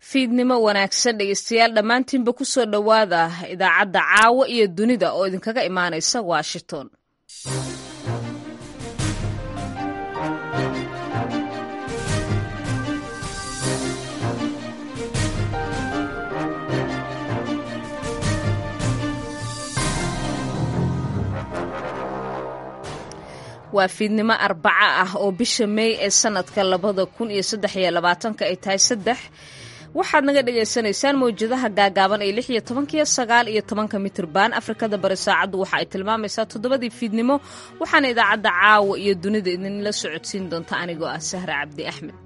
fiidnimo wanaagsan dhegeystayaal dhammaantiinba ku soo dhowaada idaacadda caawa iyo dunida oo idinkaga imaanaysa washington waa fiidnimo arbaca ah oo bisha meey ee sanadka labada kun iyo saddex iyo labaatanka ay tahay saddex waxaad naga dhagaysanaysaan mawjadaha gaagaaban ee lix iyo tobankiyo sagaal iyo tobanka mitriban afrikada bari saacaddu waxa ay tilmaamaysaa toddobadii fiidnimo waxaana idaacadda caawa iyo dunida idinla socodsiin doonta anigoo ah sahra cabdi axmed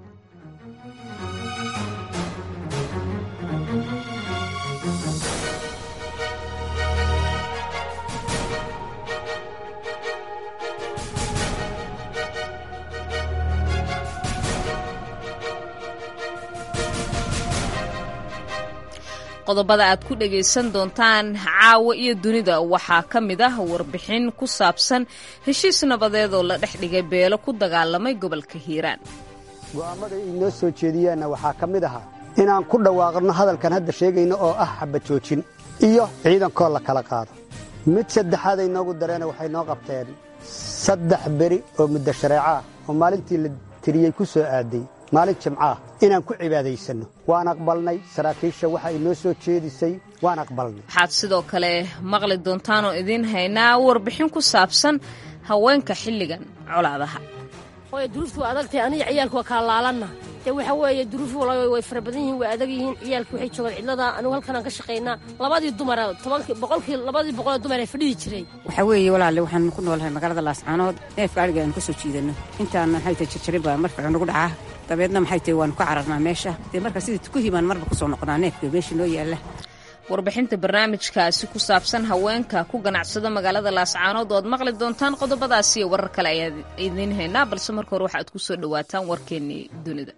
qodobada aad ku dhagaysan doontaan caawa iyo dunida waxaa ka mid ah warbixin ku saabsan heshiis nabadeed oo la dhex dhigay beelo ku dagaalamay gobolka hiiraan go'aammada inoo soo jeediyaanna waxaa ka mid ahaa inaan ku dhawaaqno hadalkan hadda sheegayno oo ah xabajoojin iyo ciidankoo la kala qaado mid saddexaad ay noogu dareena waxay noo qabteen saddex beri oo muddo shareeco ah oo maalintii la tiriyey ku soo aaday maalin jimcaah inaan ku cibaadaysanno waan aqbalnay saraakiisha waxa ay noo soo jeedisay waan aqbalnay waxaad sidoo kale maqli doontaanoo idiin haynaa warbixin ku saabsan haweenka xilligan colaadaha way duruuftu waa adagtahay aniga ciyaalku waa kala laalanna dee waxa weeye duruufu walaal way fara badan yihiin way adag yihiin ciyaalku waxay joogaan cidlada anigu halkanaan ka shaqaynaa labadii dumara tobankii boqolkii labadii boqolee dumar ee fadhihi jiray waxaa weeye walaalle waxaan ku noolahay magaalada laascaanood neefka adhiga aan ka soo jiidanno intaan maxay tahay jarjarin baa marfacu nagu dhacaa dabeedna maxay tahay waanu ka cararnaa meesha dee marka sidii tukuhiibaan marba ku soo noqonaa neefka meesha noo yaalla warbixinta barnaamijkaasi ku saabsan haweenka ku ganacsada magaalada laascaanood oad maqli doontaan qodobadaasi iyo warar kale ayaad idiin haynaa balse marka hore waxaad ku soo dhowaataan warkeennii dunida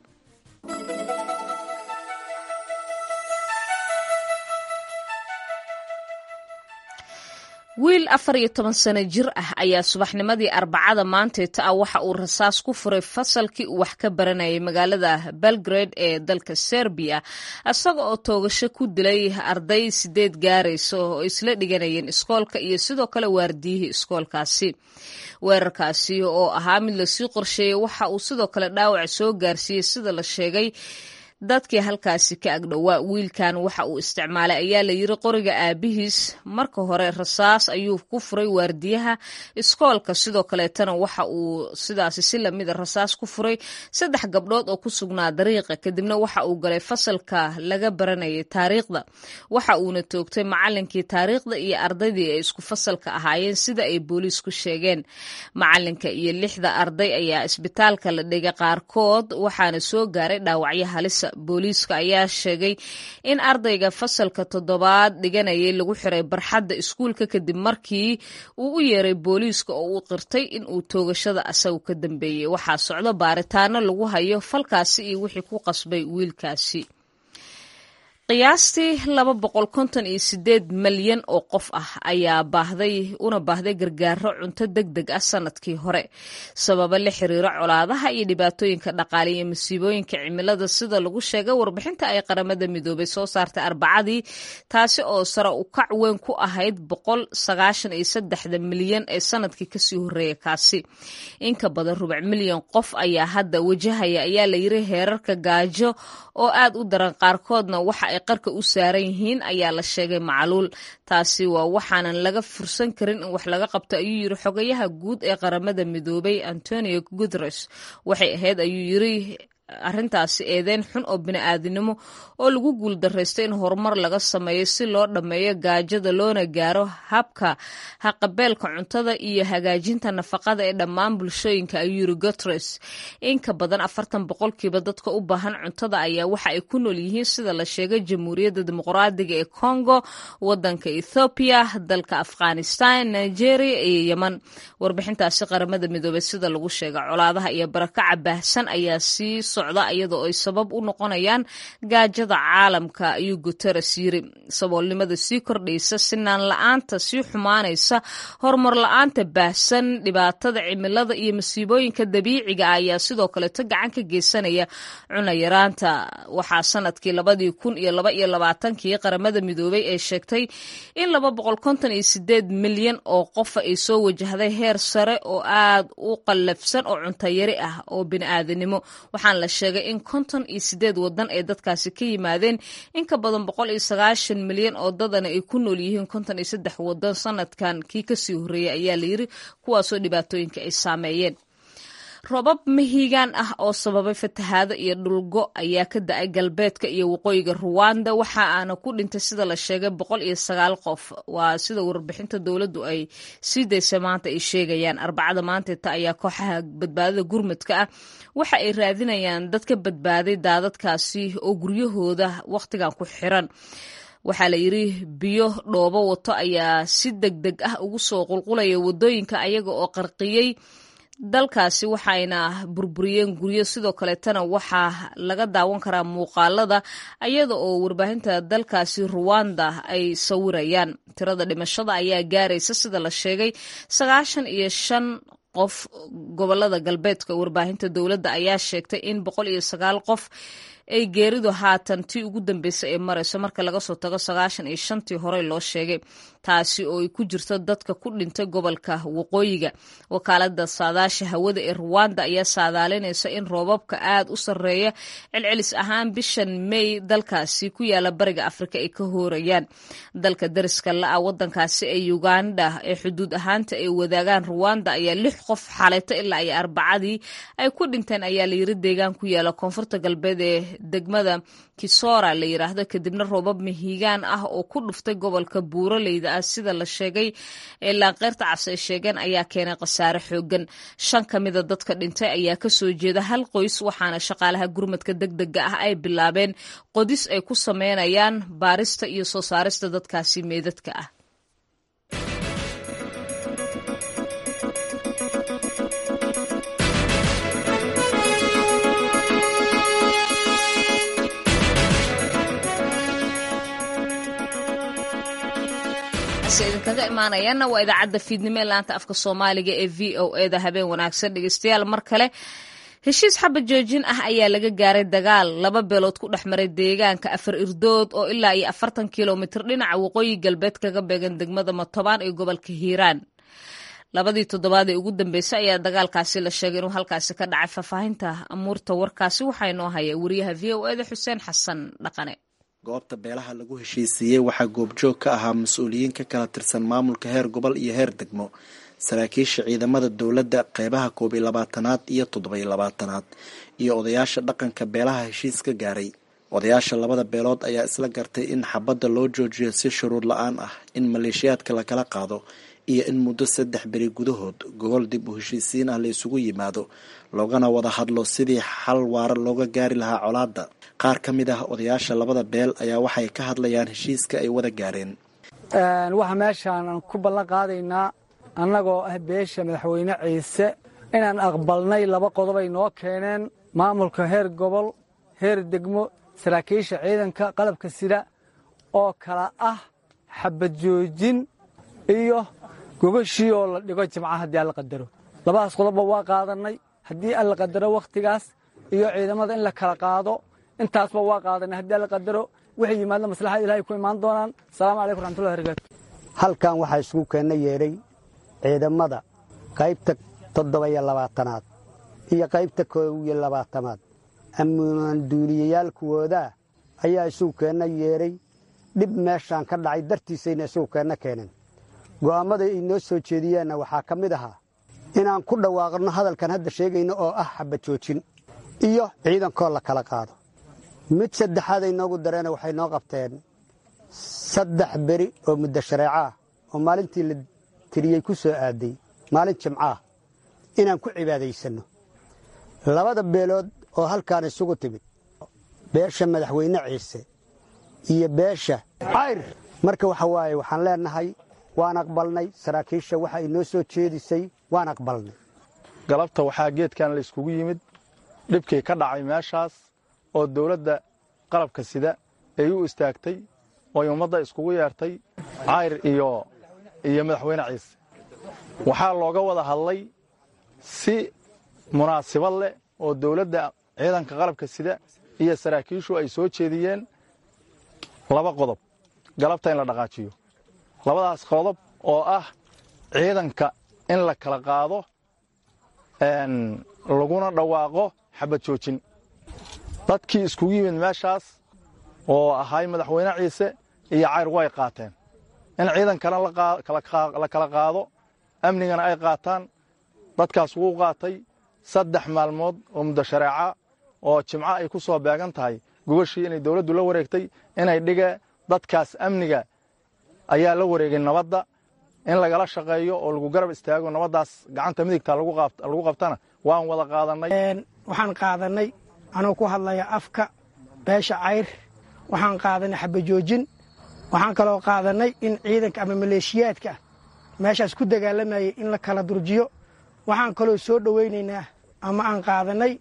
wiil afar iyo toban sano jir ah ayaa subaxnimadii arbacada maanteeta ah waxa uu rasaas ku furay fasalkii uu wax ka baranayay magaalada belgrade ee dalka serbiya isaga oo toogasho ku dilay arday sideed gaaraysa oo isla dhiganayeen iskoolka iyo sidoo kale waardiyihii iskoolkaasi weerarkaasi oo ahaa mid lasii qorsheeyey waxa uu sidoo kale dhaawac soo gaarsiiyey sida la sheegay dadkii halkaasi ka agdhowaa wiilkan waxa uu isticmaalay ayaa la yiri qoriga aabihiis marka hore rasaas ayuu ku furay waardiyaha iskoolka sidoo kaleetana waxa uu sidaasi si lamida rasaas ku furay saddex gabdhood oo ku sugnaa dariiqa kadibna waxa uu galay fasalka laga baranayay taariikhda waxa uuna toogtay macalinkii taariikhda iyo ardaydii ay isku fasalka ahaayeen sida ay booliisku sheegeen macalinka iyo lixda arday ayaa isbitaalka la dhigay qaarkood waxaana soo gaaray dhaawacyo halisa booliiska ayaa sheegay in ardayga fasalka toddobaad dhiganayay lagu xiray barxadda iskuulka kadib markii uu u yeeray booliiska oo uu qirtay in uu toogashada asagu ka dambeeyey waxaa socdo baaritaano lagu hayo falkaasi iyo wixii ku qasbay wiilkaasi qiyaastii laba boqol konton iyo sideed malyan oo qof ah ayaa baahday una baahday gargaaro cunto deg deg ah sanadkii hore sababa la xiriiro colaadaha iyo dhibaatooyinka dhaqaale iyo masiibooyinka cimilada sida lagu sheegay warbixinta ay qaramada midoobay soo saartay arbacadii taasi oo sare u kac weyn ku ahayd boqol sagaashan iyo saddexda milyan ee sanadkii kasii horeeya kaasi inka badan rubac milyan qof ayaa hadda wajahaya ayaa la yiri heerarka gaajo oo aad u daran qaarkoodna waxa ay qarka u saaran yihiin ayaa la sheegay macluul taasi waa waxaanan laga fursan karin in wax laga qabto ayuu yiri xogayaha guud ee qaramada midoobay antonio guteres waxay ahayd ayuu yiri arrintaasi eedeyn xun oo bini'aadinimo oo lagu guuldaraystay in horumar laga sameeyo si loo dhammeeyo gaajada loona gaaro habka haqabeelka cuntada iyo hagaajinta nafaqada ee dhammaan bulshooyinka ayuu yiri guteres in ka badan afartan boqolkiiba dadka u baahan cuntada ayaa waxa ay ku nool yihiin sida la sheegay jamhuuriyadda dimuqraadiga ee congo wadanka ethoobiya dalka afghanistan nigeria iyo yeman warbixintaasi qaramada midoobey sida lagu sheegay colaadaha iyo barakaca baahsan ayaa sii socda iyadoo ay sabab u noqonayaan gaajada caalamka ayuu guteres yiri saboolnimada sii kordhaysa sinaan la-aanta sii xumaanaysa horumar la-aanta baahsan dhibaatada cimilada iyo masiibooyinka dabiiciga ah ayaa sidoo kaleeto gacan ka geysanaya cunayaraanta waxaa sanadkii labadii kun iyo laba iyo labaatankii qaramada midoobay ee sheegtay in laba boqol konton iyo sideed milyan oo qofa ay soo wajahday heer sare oo aad u qallafsan oo cuntayari ah oo bini'aadanimo waxaana la sheegay in konton iyo sideed wadan ay dadkaasi ka yimaadeen in ka badan boqol iyo sagaashan milyan oo dadana ay ku nool yihiin konton iyo saddex wadan sanadkan kii kasii horreeyay ayaa layiri kuwaasoo dhibaatooyinka ay saameeyeen robab mahiigaan ah oo sababay fatahaado iyo dhulgo ayaa ka da-ay galbeedka iyo waqooyiga ruwanda waxa aana ku dhintay sida la sheegay boqol iyo sagaal qof waa sida warbixinta dowladdu ay sii daysay maanta ay sheegayaan arbacada maanteeta ayaa kooxaha badbaadada gurmadka ah waxa ay raadinayaan dad ka badbaaday daadadkaasi oo guryahooda wakhtigan ku xiran waxaa la yidri biyo dhoobo wato ayaa si deg deg ah ugu soo qulqulaya wadooyinka ayaga oo qarqiyey dalkaasi waxayna burburiyeen guryo sidoo kaleetana waxaa laga daawan karaa muuqaalada ayada oo warbaahinta dalkaasi ruwanda ay sawirayaan tirada dhimashada ayaa gaaraysa sida la sheegay sagaashan iyo shan qof gobolada galbeedka warbaahinta dowladda ayaa sheegtay in boqol iyo sagaal qof ay geeridu haatan tii ugu dambeysay ay marayso marka laga soo tago sagaashan iyo shantii horey loo sheegay taasi oo ay ku jirto dadka ku dhintay gobolka waqooyiga wakaalada saadaasha hawada ee ruwanda ayaa saadaalinaysa in roobabka aad u sarreeya celcelis ahaan bishan may dalkaasi ku yaala bariga afrika ay ka hoorayaan dalka dariska la-a wadankaasi ee uganda ee xuduud ahaanta ay wadaagaan ruwanda ayaa lix qof xaleeto ilaa iyo arbacadii ay ku dhinteen ayaa layiri deegaan ku yaala koonfurta galbeed ee degmada kisora la yiraahdo kadibna roobab mahiigaan ah oo ku dhuftay gobolka buuraleyda ah sida la sheegay ee laanqeyrta cas ay sheegeen ayaa keenay khasaare xoogan shan ka mida dadka dhintay ayaa kasoo jeeda hal qoys waxaana shaqaalaha gurmadka deg dega ah ay bilaabeen qodis ay ku sameynayaan baarista iyo soo saarista dadkaasi meedadka ah idinkaga imaanayaana waa idaacadda fiidnimo ee laanta afka soomaaliga ee v o eda habeen wanaagsan dhegeystayaal mar kale heshiis xabad joojin ah ayaa laga gaaray dagaal laba beelood ku dhex maray deegaanka afar irdood oo ilaa iyo afartan kilomitir dhinaca waqooyi galbeed kaga beegan degmada matobaan ee gobolka hiiraan labadii toddobaad ee ugu dambeysay ayaa dagaalkaasi la sheegay inuu halkaasi ka dhacay faahfaahinta amuurta warkaasi waxaa inoo haya wariyaha v o eda xuseen xasan dhaqane goobta beelaha lagu heshiisiiyey waxaa goobjoog ka ahaa mas-uuliyiin ka kala tirsan maamulka heer gobol iyo heer degmo saraakiisha ciidamada dowladda qeybaha koob iyo labaatanaad iyo toddoba-iyo labaatanaad iyo odayaasha dhaqanka beelaha heshiis ka gaaray odayaasha labada beelood ayaa isla gartay in xabadda loo joojiyo si shuruud la-aan ah in maleeshiyaadka lakala qaado iyo in muddo saddex beri gudahood gogol dib u heshiisiin ah la isugu yimaado loogana wada hadlo sidii xal waara looga gaari lahaa colaadda qaar ka mid ah odayaasha labada beel ayaa waxay ka hadlayaan heshiiska ay wada gaareen waxaa meeshaan ku ballan qaadaynaa annagoo ah beesha madaxweyne ciise inaan aqbalnay laba qodob ay noo keeneen maamulka heer gobol heer degmo saraakiisha ciidanka qalabka sida oo kala ah xabad joojin iyo gogashii oo la dhigo jimca haddii alla qadaro labadaas qodobba waa qaadannay haddii alla qadaro wakhtigaas iyo ciidamada in la kala qaado intaasba waa qaadanay haddii alla qadaro waxay yimaadna maslaxada ilahay ku imaan doonaan asalaamu calaykum raxmatullahi barakaatu halkan waxaa isugu keenna yeedhay ciidamada qaybta toddoba-iyo labaatanaad iyo qaybta koob iyo labaatanaad ammaanduuliyayaal kuwoodaa ayaa isugu keenna yeedhay dhib meeshaan ka dhacay dartiisayna isugu keenna keeneen go'aammada ay noo soo jeediyeenna waxaa ka mid ahaa inaan ku dhawaaqno hadalkan hadda sheegayno oo ah xabad joojin iyo ciidankoo la kala qaado mid saddexaad ay noogu dareena waxay noo qabteen saddex beri oo muddo shareeco ah oo maalintii la tiriyey ku soo aaday maalin jimco ah inaan ku cibaadaysanno labada beelood oo halkaan isugu timid beesha madaxweyne ciise iyo beesha cayr marka waxa waaye waxaan leennahay waan aqbalnay saraakiisha waxa ay noo soo jeedisay waan aqbalnay galabta waxaa geedkan la yskugu yimid dhibkii ka dhacay meeshaas oo dowladda qalabka sida ay u istaagtay ooy ummadda iskugu yeertay cayr iyo iyo madaxweyne ciise waxaa looga wada hadlay si munaasibad leh oo dowladda ciidanka qalabka sida iyo saraakiishu ay soo jeediyeen laba qodob galabta in la dhaqaajiyo labadaas qodob oo ah ciidanka in la kala qaado laguna dhawaaqo xabad joojin dadkii iskugu yimid meeshaas oo ahay madaxweyne ciise iyo cayr way qaateen in ciidankana la kala qaado amnigana ay qaataan dadkaas wuu qaatay saddex maalmood oo muddo shareeca oo jimco ay ku soo beegan tahay gogashii inay dowladdu la wareegtay inay dhige dadkaas amniga ayaa la wareegay nabadda in lagala shaqeeyo oo lagu garab istaago nabaddaas gacanta midigta lagu qabtana waan wada qaadannay waxaan qaadannay anuu ku hadlaya afka beesha cayr waxaan qaadanay xabajoojin waxaan kaloo qaadannay in ciidanka ama maleeshiyaadka meeshaas ku dagaalamayay in la kala durjiyo waxaan kaloo soo dhowaynaynaa ama aan qaadannay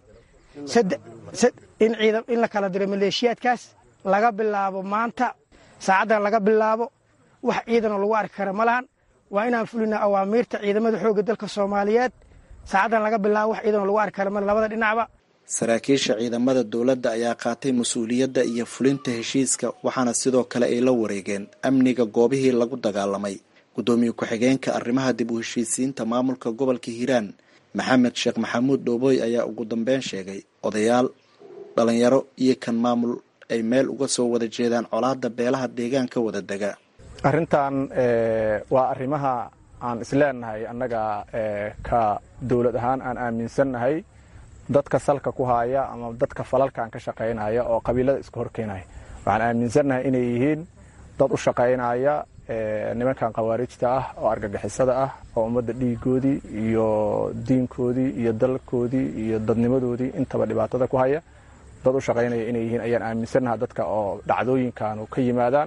in la kala diro maleeshiyaadkaas laga bilaabo maanta saacaddan laga bilaabo wax ciidanoo lagu arki kara ma lahan waa inaan fulinaa awaamiirta ciidamada xoogga dalka soomaaliyeed saacaddan laga bilaabo wax ciidanoo lagu arki kara male labada dhinacba saraakiisha ciidamada dowladda ayaa qaatay mas-uuliyadda iyo fulinta heshiiska waxaana sidoo kale ay la wareegeen amniga goobihii lagu dagaalamay guddoomiye ku-xigeenka arrimaha dib u heshiisiinta maamulka gobolka hiiraan maxamed sheekh maxamuud dhooboy ayaa ugu dambeyn sheegay odayaal dhalinyaro iyo kan maamul ay meel uga soo wada jeedaan colaadda beelaha deegaanka wada dega arrintan waa arrimaha aan isleenahay annaga ka dowlad ahaan aan aaminsannahay dadka salka ku haaya ama dadka falalkan ka shaqaynaya oo qabiilada iska horkeenaya waxaan aaminsannahay inay yihiin dad u shaqaynaya nimankan khawaarijta ah oo argagixisada ah oo ummadda dhiigoodii iyo diinkoodii iyo dalkoodii iyo dadnimadoodii intaba dhibaatada ku haya dad u shaqaynaya inay yihiin ayaan aaminsannaha dadka oo dhacdooyinkanu ka yimaadaan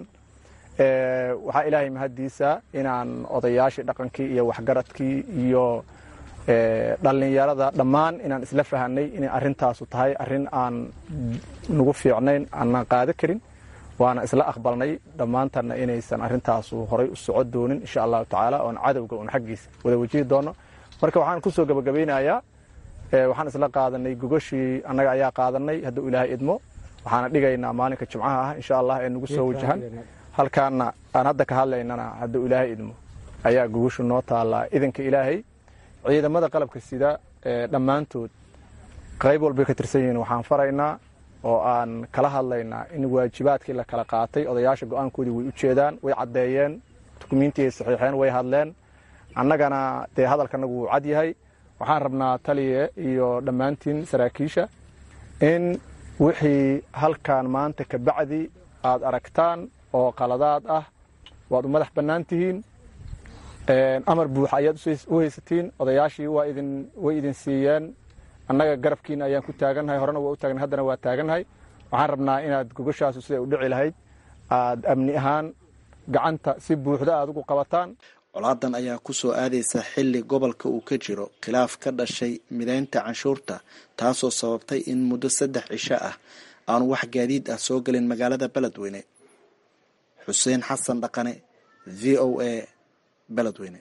waxaa ilaahay mahaddiisa inaan odayaashii dhaqankii iyo waxgaradkii iyo dhallinyarada dhammaan inaan isla fahanay inay arrintaasu tahay arrin aan nagu fiicnayn aanaan qaada karin waana isla aqbalnay dhammaantanna inaysan arrintaasu horay u soco doonin insha allahu tacaala oon cadowga un xaggiisa wada wajihi doono marka waxaan ku soo gabagabaynayaa waxaan isla qaadanay gogashii annaga ayaa qaadanay hadduu ilaahay idmo waxaana dhigaynaa maalinka jimcaha ah insha allah ee nagu soo wajahan halkaana aan hadda ka hadlaynana hadduu ilaahay idmo ayaa gogashu noo taallaa idanka ilaahay ciidamada qalabka sida dhammaantood qayb walbay ka tirsan yihiin waxaan faraynaa oo aan kala hadlaynaa in waajibaadkii la kala qaatay odayaasha go-aankoodii way u jeedaan way caddeeyeen dukumiintii ay saxiixeen way hadleen annagana dee hadalkanagu wuu cad yahay waxaan rabnaa taliye iyo dhammaantiin saraakiisha in wixii halkan maanta ka bacdi aad aragtaan oo qaladaad ah waad u madax bannaan tihiin amar buuxa ayaad u haysatiin odayaashii way idin siiyeen annaga garabkiina ayaan ku taagannahay horena waa u taagnahay haddana waa taagannahay waxaan rabnaa inaad gogashaasu siday u dhici lahayd aad amni ahaan gacanta si buuxda aad ugu qabataan colaadan ayaa ku soo aadaysa xilli gobolka uu ka jiro khilaaf ka dhashay midaynta canshuurta taasoo sababtay in muddo saddex cisho ah aanu wax gaadiid ah soo gelin magaalada beledweyne xuseen xasan dhaqane v o a beledweyne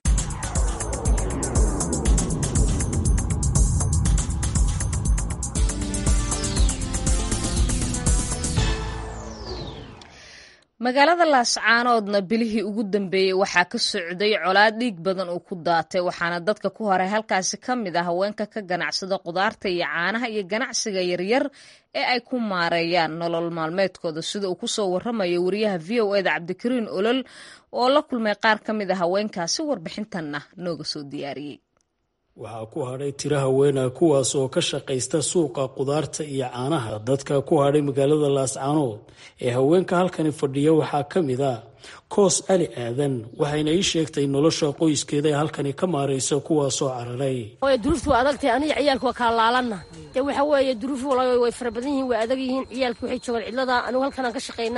magaalada laascaanoodna bilihii ugu dambeeyey waxaa ka socday colaad dhiig badan uu ku daatay waxaana dadka ku horay halkaasi ka mid ah haweenka ka ganacsada qudaarta iyo caanaha iyo ganacsiga yaryar ee ay ku maareeyaan nolol maalmeedkooda sida uu kusoo waramayo wariyaha v o eda cabdikariin olol oo la kulmay qaar ka mid a haweenkaasi warbixintanna nooga soo diyaariyey waxaa ku hadhay tiro haweenah kuwaas oo ka shaqaysta suuqa qudaarta iyo caanaha dadka ku hadhay magaalada laascaanood ee haweenka halkani fadhiya waxaa ka mid a koos ali aadan waxayna ii sheegtay nolosha qoyskeeda ee halkani ka maaraysa kuwaasoo cararay duruuftu waa adagtahay aniga ciyaalku waa kala laalanna dee waxa weeye duruufu way fara badan yihiin waa adag yihiin ciyaalki waxay joogaan cidlada anigu halkanaan ka shaqaynaa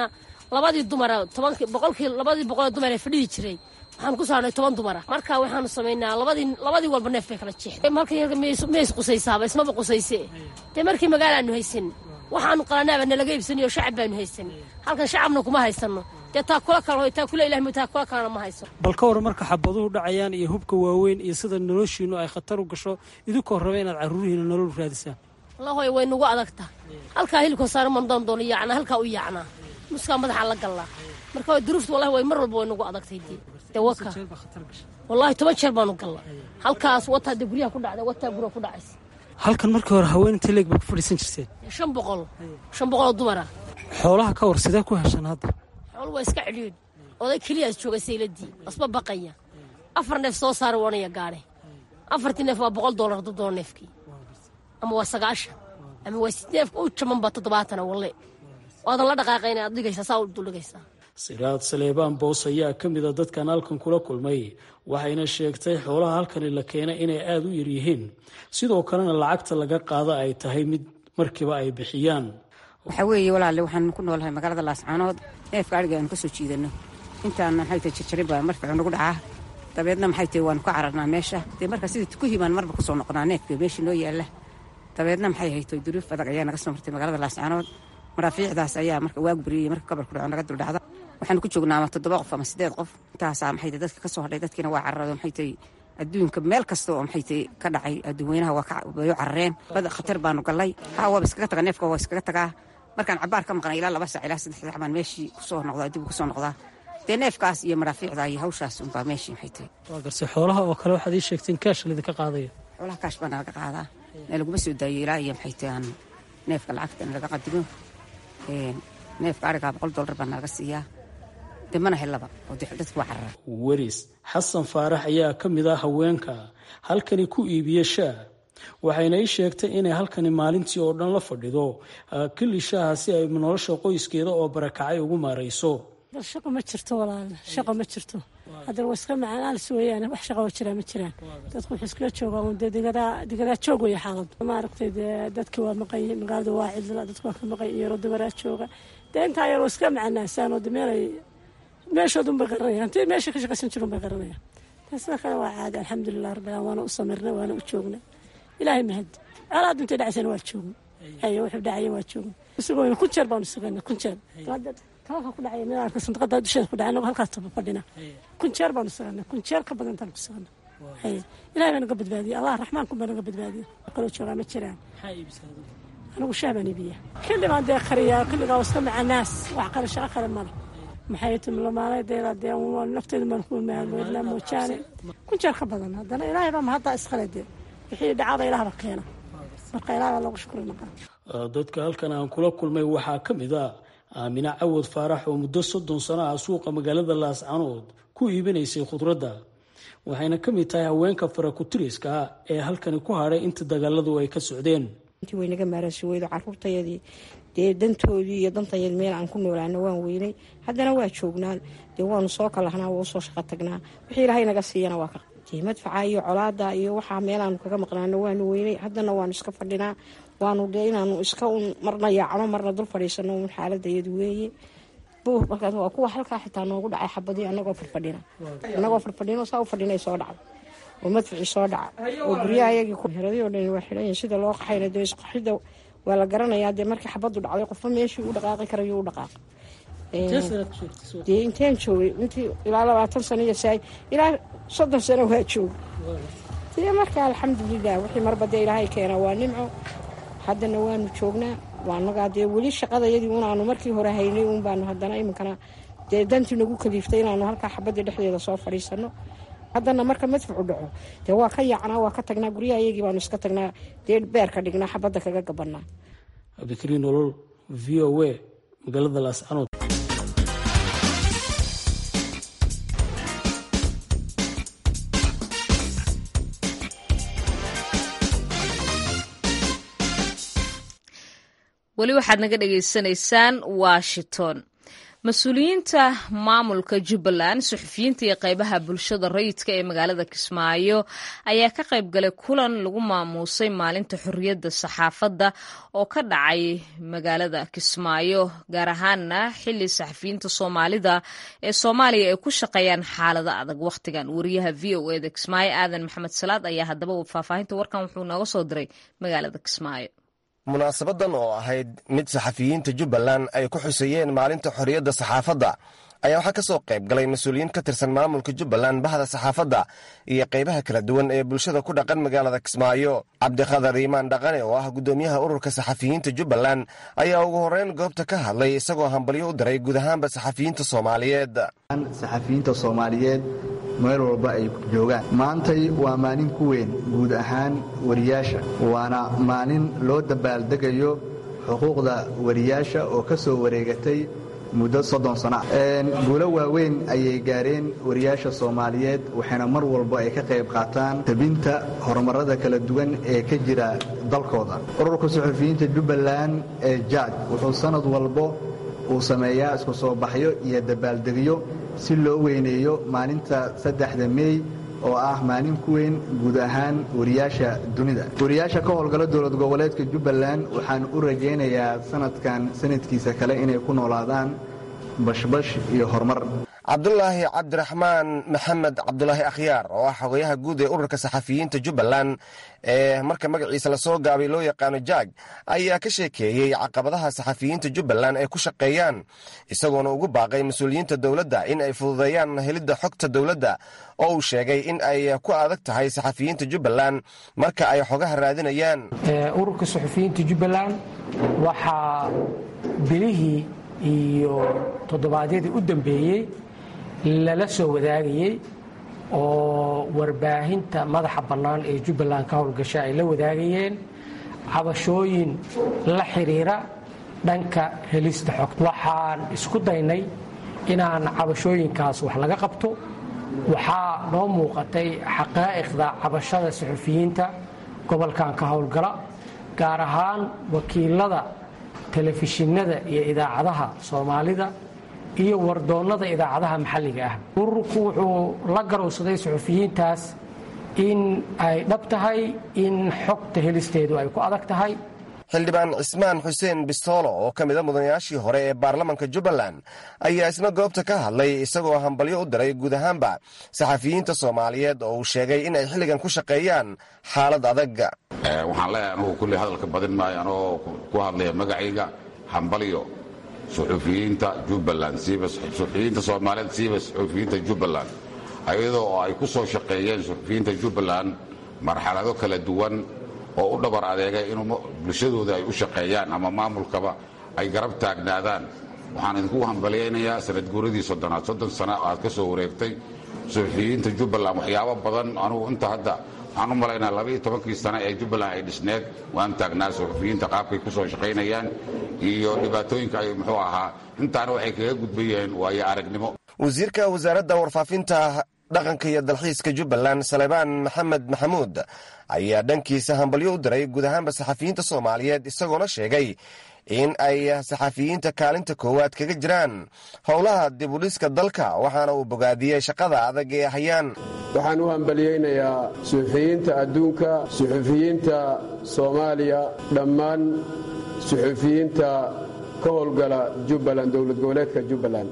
labadii dumara tobankii boqolkii labadii boqol dumar ee fadhihi jiray waxaanu ku saarnay toban dumara marka waxaanu samaynaa labadii labadii walba neef bay kala jeexday markii yarka mays qusaysaaba ismaba qusayse dee markii magaalaanu haysan waxaanu qalanaaba nalaga iibsanayo shacab baanu haysan halkan shacabna kuma haysano dee taakula kale taakula ilahi taakula kalena ma hayso bal ka war marka xabaduhu dhacayaan iyo hubka waaweyn iyo sida noloshiinu ay khatar u gasho idinkoo raba inaad carruurihiina nolol raadisaan lahoy way nagu adagta halkaa hilibka saara mandaan doono yaacnaa halkaa u yaacnaa muskaa madaxa la gallaa marka duruufta wallahi way mar walba way nagu adagtay dee dee waka wallahi toban jeer baanu galla halkaas wataa dee guryaha ku dhacday wataa guryaha ku dhacaysa halkan markii hore haween inta leeg baa ku fadhiisan jirteen shan boqol shan boqol oo dumara xoolaha ka war sidee ku heshaan hadda xoolu waa iska cidhiidh oday keliyaas jooga sayladii asba baqaya afar neef soo saara wanaya gaadhe afartii neef waa boqol doolar hadduu doono neefkii ama waa sagaashan ama waa sid neefka u jaman baa toddobaatana walle waadan la dhaqaaqayna aad dhigaysaa saa u duldhigaysaa siraad saleebaan boos ayaa ka mid a dadkan halkan kula kulmay waxayna sheegtay xoolaha halkani la keenay inay aada u yaryihiin sidoo kalena lacagta laga qaada ay tahay mid markiiba ay bixiyaan waxaa weeye walaale waxaan ku noolahay magaalada laascaanood neefka adhiga aanu ka soo jiidanno intaana maxay tahay jarjarin baa marficu nagu dhacaa dabeedna maxay tahay waanu ka cararnaa meesha dee marka sidii ku himaan marba kusoo noqonaa neefka meeshii noo yaalla dabeedna maxay hayto duruuf adag ayaa naga soo martay magaalada laascaanood maraafiicdaas ayaa marka waagu bariyey marka gabar ku dhaco naga duldhacda waxaanu ku joognaa ama toddoba qof ama siddeed qof intaasaa maxay tahay dadka ka soo hadhay dadkiina waa cararado maxay tahay adduunka meel kasta oo maxay tahay ka dhacay adduunweynaha waa way u carareen bada khatar baanu gallay haa waaba iskaga tagaa neefka waa iskaga tagaa markaan cabaar ka maqnay ilaa laba sac ilaa saddex sac baan meeshii kusoo noqdaa dib kusoo noqdaa dee neefkaas iyo maraafiicda iyo hawshaas unbaa meeshii maxay tahay waa garse xoolaha oo kale waxaad ii sheegteen kaash lidinka qaadaya xoolaha kaash baa nalaga qaadaa na laguma soo daayo ilaa iyo maxay tahay aan neefka lacagta nalaga qadimo neefka arigaa boqol dollar baa nalaga siiyaa dee mana helaba oo dadku waa carara weris xasan faarax ayaa ka mid ah haweenka halkani ku iibiya shaa waxayna ii sheegtay inay halkani maalintii oo dhan la fadhido kili shaaha si ay nolosha qoyskeeda oo barakacay ugu maarayso shaqo ma jirto walaal shaqo ma jirto haddana waa iska macaalis weeyaan wax shaqo jiraa ma jiraan dadku wuxuu iskaga joogaa un dee digadaa digadaa joog weeye xaalad maaragtay dee dadki waa maqan magaalada waa cidla dadku waa ka maqan iyaro dumaraa jooga dee intaa yaroo iska macanaasaan oo meelay meeshoodun bay qaranayaan intii meesha ka shaqaysan jirun bay qaranayaan taasna kale waa caadi alxamdulilah rabbil waana u samirnay waana u joognay ilaahay mahad colaad intay dhacaysana waa joogna ayo wuxuu dhacaya waa joogna isagoo kun jeer baanu sugana kun jeer talaka ku dhacaya mid arka sandaqada dusheeda ku dhacay anagoo halkaas taba fadhina kun jeer baanu sugana kun jeer ka badan intaan ku sugana ilahay baa naga badbaadiyay allah raxmaanku baa naga badbaadiyay kaloo joogaa ma jiraan anigu shaah baan iibiya xilli baan dee kariyaa xilligaa iska macanaas wax kale shaqo kale male maxay timlamaaladeeda dee nafteedu baan ku maadla moojaane kun jeer ka badan haddana ilaahay baa mahaddaa iskale dee wixii dhacada ilaahba keena marka ilaah baa loogu shukri naqaa dadka halkan aan kula kulmay waxaa ka mid ah aamine cawad faarax oo muddo soddon sano ah suuqa magaalada laascanood ku iibinaysay khudradda waxayna ka mid tahay haweenka farakutiriska ee halkani ku hadhay inta dagaaladu ay ka socdeen intii waynaga maarasi weydo caruurtayadii dee dantoodii iyo dantayadii meel aan ku noolaana waan weynay haddana waa joognaa dee waanu soo kalahnaa waa usoo shaqo tagnaa wixii ilaahay naga siiyana waa ka dee madfaca iyo colaada iyo waxaa meelaanu kaga maqnaano waanu weynay haddana waanu iska fadhinaa waanu dee inaanu iska un marna yaacno marna dul fadhiisano un xaaladayadu weeye markaas waa kuwa halkaa xitaa noogu dhacay xabadii anagoo farfadhina anagoo farfadhino saa u fadhinay soo dhacda oo madficii soo dhaca oo guryaha ayagii heradii oo dhan waa xidhan sida loo qaxayna dee isqaxida waa la garanayaa dee markii xabadu dhacday qofba meeshii u dhaqaaqi karayo u dhaqaaqa dee inteen joogay intii ilaa labaatan sano iyo saay ilaa soddon sano waa jooga dee marka alxamdulilah wixii marba dee ilaahay keena waa nimco haddana waanu joognaa waanagaa dee weli shaqadayadii unaanu markii hore haynay un baanu haddana iminkana dee dantii nagu kaliiftay inaanu halkaa xabadii dhexdeeda soo fadhiisano haddana marka madfucu dhaco dee waa ka yaacnaa waa ka tagnaa guryaha iyagii baanu iska tagnaa dee beerka dhignaa xabadda kaga gabanaa cabdikariin nolol v o a magaalada laascanood weli waxaad naga dhagaysanaysaan washington mas-uuliyiinta maamulka jubbaland suxufiyiinta iyo qeybaha bulshada rayidka ee magaalada kismaayo ayaa ka qayb galay kulan lagu maamuusay maalinta xorriyadda saxaafadda oo ka dhacay magaalada kismaayo gaar ahaana xili saxafiyiinta soomaalida ee soomaaliya ay ku shaqeeyaan xaalado adag wakhtigan wariyaha v o eda kismaayo aadan maxamed salaad ayaa haddaba faahfaahinta warkan wuxuu nooga soo diray magaalada kismaayo munaasabadan oo ahayd mid saxafiyiinta jubbaland ay ku xuseeyeen maalinta xorriyadda saxaafadda ayaa waxaa ka soo qayb galay mas-uuliyiin ka tirsan maamulka jubbaland bahda saxaafadda iyo qaybaha kala duwan ee bulshada ku dhaqan magaalada kismaayo cabdikhadar iimaan dhaqane oo ah guddoomiyaha ururka saxafiyiinta jubbaland ayaa ugu horreyn goobta ka hadlay isagoo hambalyo u diray guud ahaanba saxafiyiinta soomaaliyeed saxafiyiinta soomaaliyeed meel walba ay joogaan maantay waa maalin ku weyn guud ahaan wariyaasha waana maalin loo dabaaldegayo xuquuqda wariyaasha oo ka soo wareegatay muddo soddon sana guulo waaweyn ayay gaareen wariyaasha soomaaliyeed waxayna mar walba ay ka qayb qaataan tabinta horumarada kala duwan ee ka jira dalkooda ururka suxufiyiinta jubbaland ee jaaj wuxuu sannad walbo uu sameeyaa isku soo baxyo iyo dabaaldegyo si loo weyneeyo maalinta saddexda meey oo ah maalin ku weyn guud ahaan wariyaasha dunida wariyaasha ka howlgala dowlad goboleedka jubbaland waxaan u rajaynayaa sanadkan sanadkiisa kale inay ku noolaadaan bashbash iyo horumar cabdulaahi cabdiraxmaan maxamed cabdulaahi akhyaar oo ah xogayaha guud ee ururka saxafiyiinta jubbaland ee marka magaciisa lasoo gaabay loo yaqaano jaaj ayaa ka sheekeeyey caqabadaha saxafiyiinta jubbaland ay ku shaqeeyaan isagoona ugu baaqay mas-uuliyiinta dowladda in ay fududeeyaan helidda xogta dowladda oo uu sheegay in ay ku adag tahay saxafiyiinta jubbaland marka ay xogaha raadinayaan ururka saxafiyiinta jubbaland waxaa bilihii iyo toddobaadyadii u dambeeyey lala soo wadaagayey oo warbaahinta madaxa bannaan ee jubbaland ka howlgasha ay la wadaagayeen cabashooyin la xidhiira dhanka helista xogta waxaan isku daynay inaan cabashooyinkaas wax laga qabto waxaa noo muuqatay xaqaa'iqda cabashada suxufiyiinta gobolkan ka howlgala gaar ahaan wakiilada telefishinada iyo idaacadaha soomaalida iyo wardoonnada idaacadaha maxalliga ah ururku wuxuu la garowsaday suxufiyiintaas in ay dhab tahay in xogta helisteedu ay ku adag tahay xildhibaan cismaan xuseen bistoolo oo ka mida mudanayaashii hore ee baarlamanka jubbaland ayaa isna goobta ka hadlay isagoo hambalyo u diray guud ahaanba saxafiyiinta soomaaliyeed oo uu sheegay in ay xilligan ku shaqeeyaan xaalad adag waxaan leeyahay anugu kulli hadalka badin maayo anoo ku hadlaya magacayga hambalyo suxufiyiinta jubbaland suxufiyiinta soomaaliyeed siiba suxufiyiinta jubbaland ayadoo oo ay ku soo shaqeeyeen suxufiyiinta jubbaland marxalado kala duwan oo u dhabar adeegay in bulshadooda ay u shaqeeyaan ama maamulkaba ay garab taagnaadaan waxaan idinku hambalyaynayaa sanad guuradii soddonaad soddon sana aad ka soo wareegtay suxufiyiinta jubbaland waxyaabo badan anugu inta hadda waxaan u malaynaa labaiyo tobankii sane ee jubbaland ay dhisneed waan taagnaa suxufiyiinta qaabkay ku soo shaqaynayaan iyo dhibaatooyinka ay muxuu ahaa intaana waxay kaga gudbayeen waayo aragnimo wasiirka wasaaradda warfaafinta dhaqanka iyo dalxiiska jubbaland salebaan maxamed maxamuud ayaa dhankiisa hambalyo u diray guud ahaanba saxafiyiinta soomaaliyeed isagoona sheegay in ay saxafiyiinta kaalinta koowaad kaga jiraan howlaha dibudhiska dalka waxaana uu bogaadiyey shaqada adag ee hayaan waxaan u hambalyaynayaa suxufiyiinta adduunka suxufiyiinta soomaaliya dhammaan suxufiyiinta ka howlgala jubbaland dowlad goboleedka jubbaland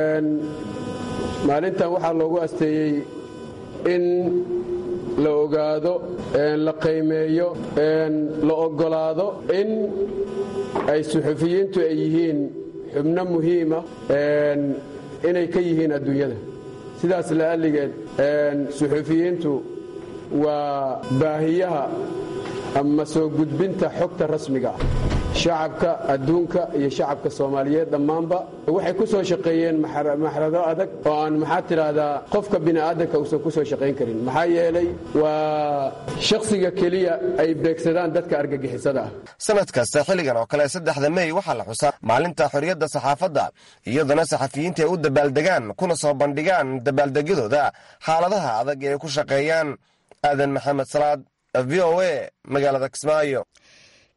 maalintan waxaa loogu asteeyey in la ogaado la qiimeeyo la oggolaado in ay suxufiyiintu ay yihiin xubno muhiima inay ka yihiin adduunyada sidaas la'alligeed suxufiyiintu waa baahiyaha ama soo gudbinta xogta rasmiga ah shacabka adduunka iyo shacabka soomaaliyeed dhammaanba waxay ku soo shaqeeyeen maxrado adag oo aan maxaa tidhaahdaa qofka bini'aadanka uusan ku soo shaqayn karin maxaa yeelay waa shakhsiga keliya ay beegsadaan dadka argagixisada ah sanad kasta xilligan oo kale saddexda mey waxaa la xusaa maalinta xorriyadda saxaafadda iyadana saxafiyiinta ay u dabaaldegaan kuna soo bandhigaan dabaaldegyadooda xaaladaha adag ee ay ku shaqeeyaan aadan maxamed salaad v o a magaalada kismaayo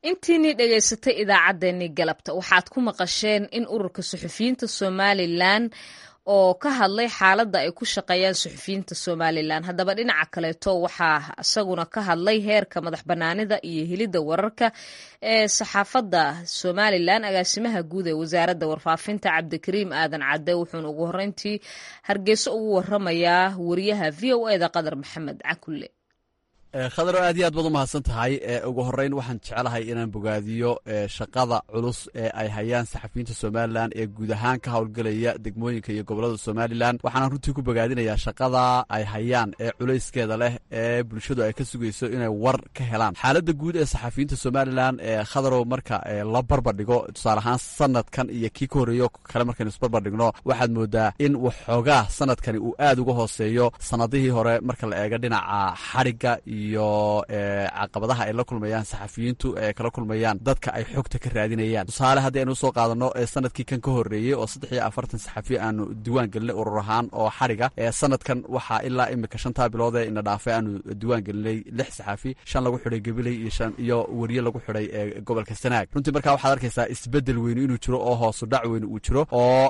intiinii dhegaysatay idaacaddeenii galabta waxaad ku maqasheen in ururka suxufiyiinta somalilan oo ka hadlay xaaladda ay ku shaqeeyaan suxufiyiinta somalilan haddaba dhinaca kaleeto waxaa isaguna ka hadlay heerka madax bannaanida iyo helidda wararka ee saxaafadda somalilan agaasimaha guud ee wasaaradda warfaafinta cabdikariim aadan cadde wuxuuna ugu horreyntii hargeyso ugu waramayaa wariyaha v o eda qadar maxamed cakulle khadaro aad iyo aad baad u mahadsan tahay ugu horeyn waxaan jeclahay inaan bogaadiyo shaqada culus ee ay hayaan saxafiyiinta somalilan ee guud ahaan ka howlgelaya degmooyinka iyo gobolada somalilan waxaana runtii ku bogaadinayaa shaqada ay hayaan ee culayskeeda leh ee bulshadu ay ka sugayso inay war ka helaan xaaladda guud ee saxafiyiinta somalilan ee khadarow marka la barbardhigo tusaale ahaan sanadkan iyo kii ka horreeyo kale markaynu isbarbardhigno waxaad moodaa in waxoogaa sanadkani uu aad uga hooseeyo sanadihii hore marka la eego dhinaca xadhigga iyo caqabadaha ay la kulmayaan saxafiyiintu ee kala kulmayaan dadka ay xogta ka raadinayaan tusaale haddii aynu usoo qaadano sanadkii kan ka horreeyey oo saddex iyo afartan saxafi aanu diwaan gelinay urur ahaan oo xadhiga sanadkan waxaa ilaa imika shantaa bilood ee ina dhaafay aanu diwaan gelinay lix saxafi shan lagu xidhay gabiley iyo weriye lagu xidhay gobolka sanaag runtii markaa waxaad arkaysaa isbedel weynu inuu jiro oo hoosu dhac weynu uu jiro oo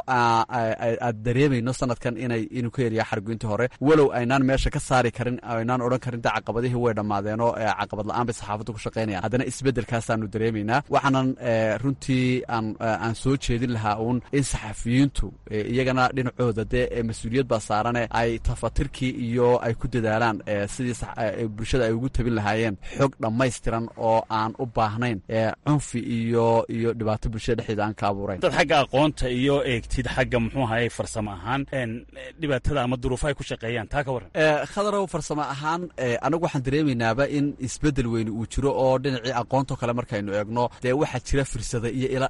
aad dareemayno sanadkan inay inuu ka yariya xadhigu intii hore walow aynaan meesha ka saari karin aynaan odhan karin da caqabadihii way dhammaadeenoo caqabad la-aan bay saxaafaddu ku shaqaynayaan haddana isbeddelkaasaanu dareemaynaa waxaanan runtii aan soo jeedin lahaa uun in saxafiyiintu iyagana dhinacooda dee mas-uuliyad baa saarane ay tafatirkii iyo ay ku dadaalaan sidii bulshada ay ugu tabin lahaayeen xog dhammaystiran oo aan u baahnayn cunfi iyo iyo dhibaato bulshada dhexdeeda aan ka abuurayn dad xagga aqoonta iyo eegtid xagga muxuu ahaye farsamo ahaan dhibaatada ama duruufa ay ku shaqeeyaan taa ka warran khadarow farsamo ahaan anagu waxaan dareemaynaaba in isbedel weyne uu jiro oo dhinacii aqoontoo kale markaynu eegno dee waxaa jira firsada iyo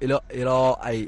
ilo ay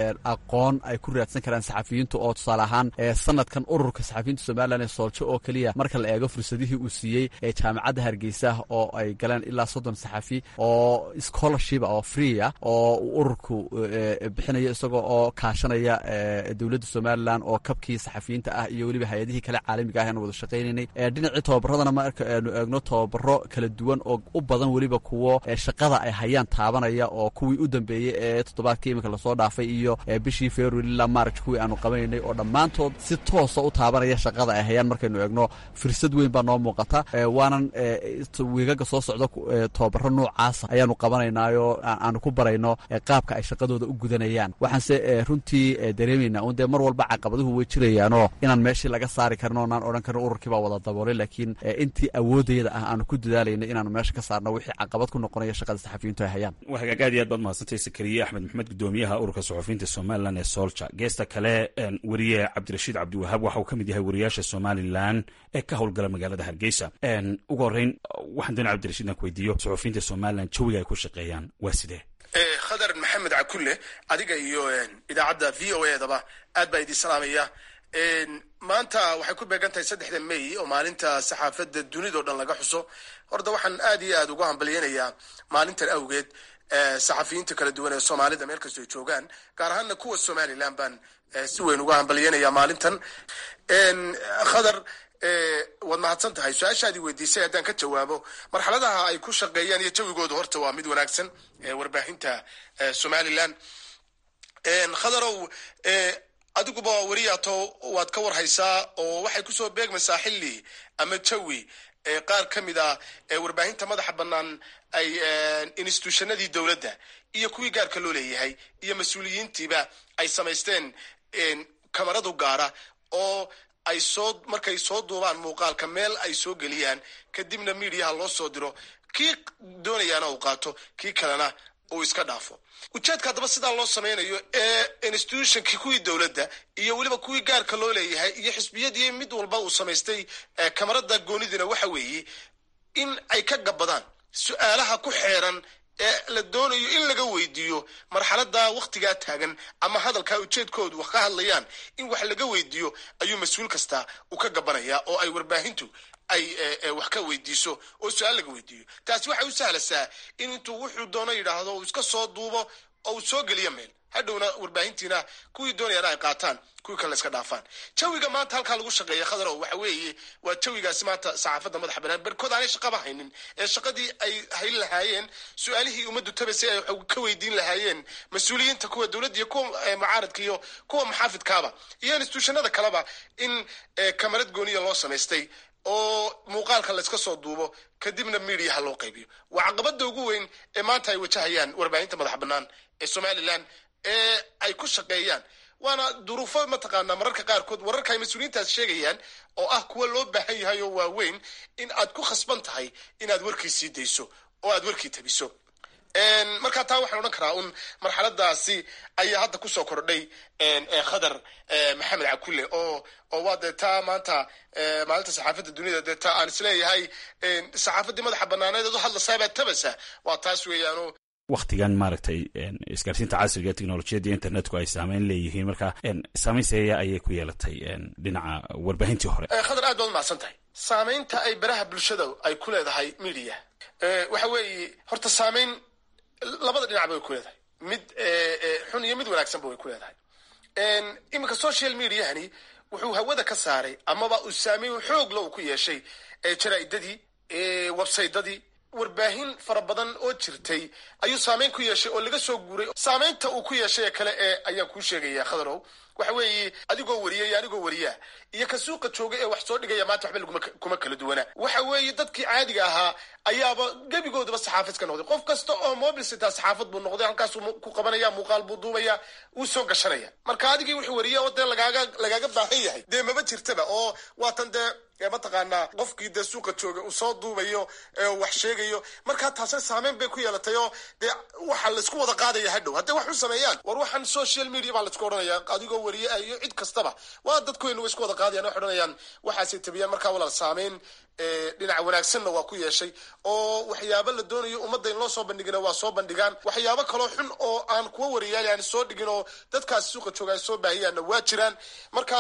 aqoon ay ku raadsan karaan saxafiyiintu oo tusaale ahaan sanadkan ururka saxafiyiinta somalilan ee sooljo oo keliya marka la eego fursadihii uu siiyey ee jaamacadda hargeysa oo ay galeen ilaa soddon saxafi oo scholarshipa oo freeah oo uu ururku bixinayo isagoo oo kaashanaya dowladda somalilan oo kabkii saxafiyiinta ah iyo weliba hay-adihii kale caalamiga ah aanu wada shaqaynanay dhinacii tobabaradana marka aanu eegno tobabaro kala duwan oo u badan weliba kuwo shaqada ay hayaan taabanaya oo kuwii u dambeeyey ee toddobaadkii iminka lasoo dhaafay iyo bishii february ilaa march kuwii aanu qabanaynay oo dhammaantood si toosa u taabanaya shaqada ay hayaan markaynu eegno firsad weyn baa noo muuqata waanan wiigaga soo socdo tobabaro noocaasa ayaanu qabanaynaayoo aanu ku barayno qaabka ay shaqadooda u gudanayaan waxaanse runtii dareemaynaa un dee mar walba caqabaduhu way jirayaanoo inaan meeshii laga saari karin oo naan odhan karin ururkii baa wada daboolay laakiin intii awoodayada ah aanu ku dadaalayna inaanu meesha ka saarno wixii caqabad ku noqonaya shaqada saxafiyiintu ay hayaan waa hagaag aad iyo aad baad mahadsantay sakariye axmed maxamed gudoomiyaha ururka suxufiyiinta somalilan ee soolja geesta kale weriye cabdirashiid cabdiwahaab waxa uu ka mid yahay wariyaasha somalilan ee ka howlgala magaalada hargeysa ugu horreyn waxaan doonay cabdirashiid inaan ku weydiiyo suxufiyiinta somalilan jawiga ay ku shaqeeyaan waa sidee khadar maxamed cakulle adiga iyo idaacadda v o edaba aad baa idin salaamaya maanta waxay ku beegan tahay saddexda may oo maalinta saxaafadda dunidao dhan laga xuso horta waxaan aad iyo aad uga hambalyeynayaa maalintan awgeed saxafiyiinta kala duwan ee soomaalida meel kastoo ay joogaan gaar ahaana kuwa somalilan baan si weyn uga hambalyeynayaa maalintan khadar waad mahadsan tahay su-aashaadii weydiisay haddaan ka jawaabo marxaladaha ay ku shaqeeyaan iyo jawigooda horta waa mid wanaagsan warbaahinta somalilan khadarow adiguba weriyato waad ka warhaysaa oo waxay kusoo beegmaysaa xilli ama jawi qaar ka mid a warbaahinta madaxa bannaan ay institutionadii dowladda iyo kuwii gaarka loo leeyahay iyo mas-uuliyiintiiba ay samaysteen kamaradu gaara oo ay soo markay soo duubaan muuqaalka meel ay soo geliyaan kadibna miidiyaha loo soo diro kii doonayaana uu qaato kii kalena uu iska dhaafo ujeedka haddaba sidaa loo samaynayo ee institutionkii kuwii dowladda iyo weliba kuwii gaarka loo leeyahay iyo xisbiyadii mid walba uu samaystay kamarada goonidina waxa weeye in ay ka gabadaan su-aalaha ku xeeran ee la doonayo in laga weydiiyo marxalada waktigaa taagan ama hadalkaa ujeedkoodu wax ka hadlayaan in wax laga weydiiyo ayuu mas-uul kasta uu ka gabanaya oo ay warbaahintu ay wax ka weydiiso oo su-aal laga weydiiyo taasi waxay u sahlasaa in intuu wuxuu doono yidhaahdo uu iska soo duubo oo uu soo geliyo meel hadhowna warbaahintiina kuwii doonayaan ay qaataan kuwii kale iska dhaafaan jawiga maanta halkaa lagu shaqeeya khadarow waxa weeye waa jawigaasi maanta saxaafadda madaxa banaan barkood aanay shaqaba haynin ee shaqadii ay hayn lahaayeen su-aalihii ummaddu tabasay ay wax ka weydiin lahaayeen mas-uuliyiinta kuwa dowladda iyo kuwa mucaaradka iyo kuwa muxaafidkaaba iyo instituushanada kaleba in kamarad gooniya loo samaystay oo muuqaalka layska soo duubo kadibna midiyaha loo qaybiyo waa caqabada ugu weyn ee maanta ay wajahayaan warbaahinta madaxa bannaan ee somalilan ee ay ku shaqeeyaan waana duruufo mataqaanaa mararka qaarkood wararka ay mas-uuliyiintaas sheegayaan oo ah kuwa loo baahan yahay oo waaweyn in aad ku khasban tahay inaad warkii sii dayso oo aad warkii tabiso markaa taa waxaan odhan karaa un marxaladaasi ayaa hadda kusoo kordhay khadar maxamed cakulle oo oo waa dee taa maanta maalinta saxaafadda duniyada dee taa aan isleeyahay saxaafaddii madaxa banaaneed eed u hadlasaabaa tabasa waa taas weeyaano waktigan maaragtay isgaarsiinta casriga ee teknolojiyadda internetku ay saameyn leeyihiin marka saameyn seeya ayay ku yeelatay dhinaca warbaahintii hore khadar aad baad umahadsan tahay saameynta ay baraha bulshada ay ku leedahay media waxa weeye horta saameyn labada dhinacba way ku leedahay mid xun iyo mid wanaagsanba way ku leedahay iminka social mediahani wuxuu hawada ka saaray amaba uu saameyn xoogla uu ku yeeshay jaraa'idadii websaytadii warbaahin fara badan oo jirtay ayuu saameyn ku yeeshay oo laga soo guuray saameynta uu ku yeeshay kale ee ayaan kuu sheegaya khadarow waxa weeye adigoo wariya iyo anigoo wariyaa iyo ka suuqa jooga ee wax soo dhigaya maanta waxba laguma kuma kala duwana waxa weeye dadkii caadiga ahaa ayaaba gebigoodaba saxaafad ka noqday qof kasta oo mobil sitaa saxaafad buu noqday halkaasuu ku qabanaya muuqaal buu duubaya wuu soo gashanaya marka adigii wuxuu wariya oo dee lagaaga lagaaga baahan yahay dee maba jirtaba oo waatan dee mataqaanaa qofkii dee suuqa jooga uu soo duubayo wax sheegayo markaa taasna saameyn bay ku yeelatay oo dee waxa laisku wada qaadaya hadhow hadday wax u sameeyaan war waxaan social media baa laisku odhanaya adigoo wariye iyo cid kastaba waa dadkuynu way isku wada qaadayan waxay odhanayaan waxaasay tabiyaan markaa walaal saameyn dhinaca wanaagsanna waa ku yeeshay oo waxyaabo la doonayo ummadda in loo soo bandhigina waa soo bandhigaan waxyaabo kaloo xun oo aan kuwa wariyaal aan soo dhigin oo dadkaasi suuqa jooga ay soo baahiyaanna waa jiraan marka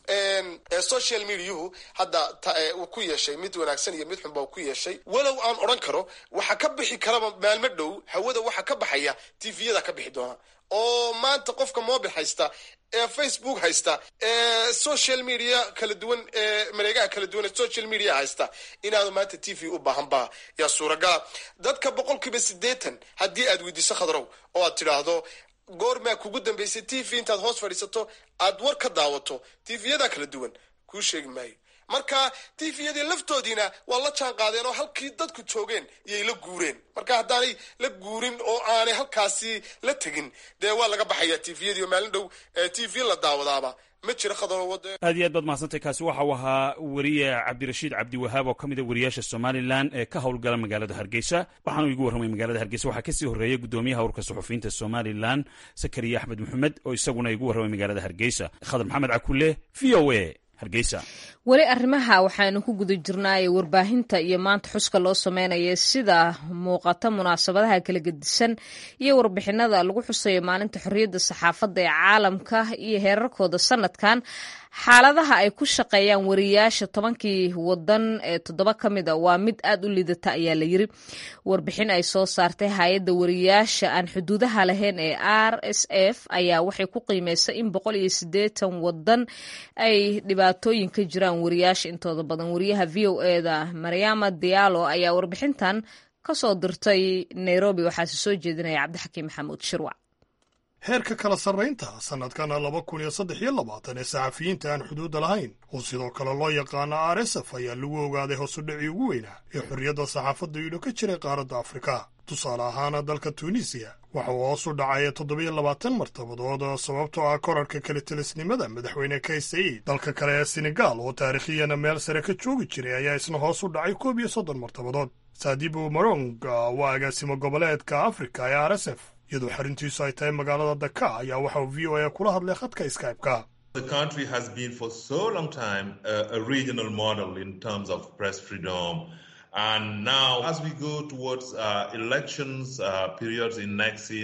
social mediahu hadda uu ku yeeshay mid wanaagsan iyo mid xunba ku yeeshay walow aan odhan karo waxa ka bixi karaba maalmo dhow hawada waxa ka baxaya tviyada ka bixi doona oo maanta qofka mobil haysta ee facebook haysta ee social media kala duwan ee mareegaha kala duwan ee social media haysta inaadu maanta t v u baahanba yaa suuragala dadka boqolkiiba siddeetan haddii aad weydiiso khadrow oo aad tidhaahdo goormaa kugu dambaysay t v intaad hoos fadhiisato aad war ka daawato tvyadaa kala duwan kuu sheegi maayo marka tviyadii laftoodiina waa la jaan qaadeen oo halkii dadku joogeen iyay la guureen marka haddaanay la guurin oo aanay halkaasi la tegin dee waa laga baxaya tviyadii oo maalin dhow t v la daawadaaba ma jira khadroowade aad iyo aad baad mahadsantay kaasi waxa uu ahaa weriye cabdirashiid cabdiwahaab oo ka mid a wariyaasha somalilan ee ka howlgala magaalada hargeysa waxaanu igu warramay magaalada hargeysa waxaa kasii horreeyay guddoomiyaha urka suxufiyiinta somalilan sakariya axmed maxamed oo isaguna igu warramay magaalada hargeysa khadar maxamed cakulle v o a hargeysa weli arrimaha waxaanu ku guda jirnaaye warbaahinta iyo maanta xuska loo sameynaya sida muuqata munaasabadaha kala gedisan iyo warbixinada lagu xusayo maalinta xorriyadda saxaafadda ee caalamka iyo heerarkooda sanadkan xaaladaha ay ku shaqeeyaan wariyaasha tobankii wadan ee toddoba ka mid a waa mid aad u liidata ayaa la yiri warbixin ay soo saartay hay-adda wariyaasha aan xuduudaha lahayn ee r s f ayaa waxay ku qiimeysay in boqol iyo siddeetan wadan ay dhibaatooyin ka jiraan wariyaasha intooda badan wariyaha v o eda mariama diallo ayaa warbixintan kasoo dirtay nairobi waxaase soo jeedinaya cabdixakiim maxamuud shirwac heerka kala sarraynta sannadkana laba kun iyo saddex iyo labaatan ee saxafiyiinta aan xuduudda lahayn oo sidoo kale loo yaqaano r s f ayaa lagu ogaaday hoosudhicii ugu weynaa ee xorriyadda saxaafadda iidho ka jiray qaaradda afrika tusaale ahaana dalka tuunisiya waxa uu hoos u dhacay toddobiyo labaatan martabadood sababtoo ah korarka kala telisnimada madaxweyne kay said dalka kale ee senegaal oo taarikhiyana meel sare ka joogi jiray ayaa isna hoos u dhacay koob iyo soddon martabadood saadibu marong waa agaasimo goboleedka afrika ee r s f iyadoo xarintiisu ay tahay magaalada daka ayaa waxa uu v o a kula hadlay khadka skype-ka The country has been for so long time uh, a regional model in terms of press freedom. And now, as we go towards uh, elections uh, periods in next in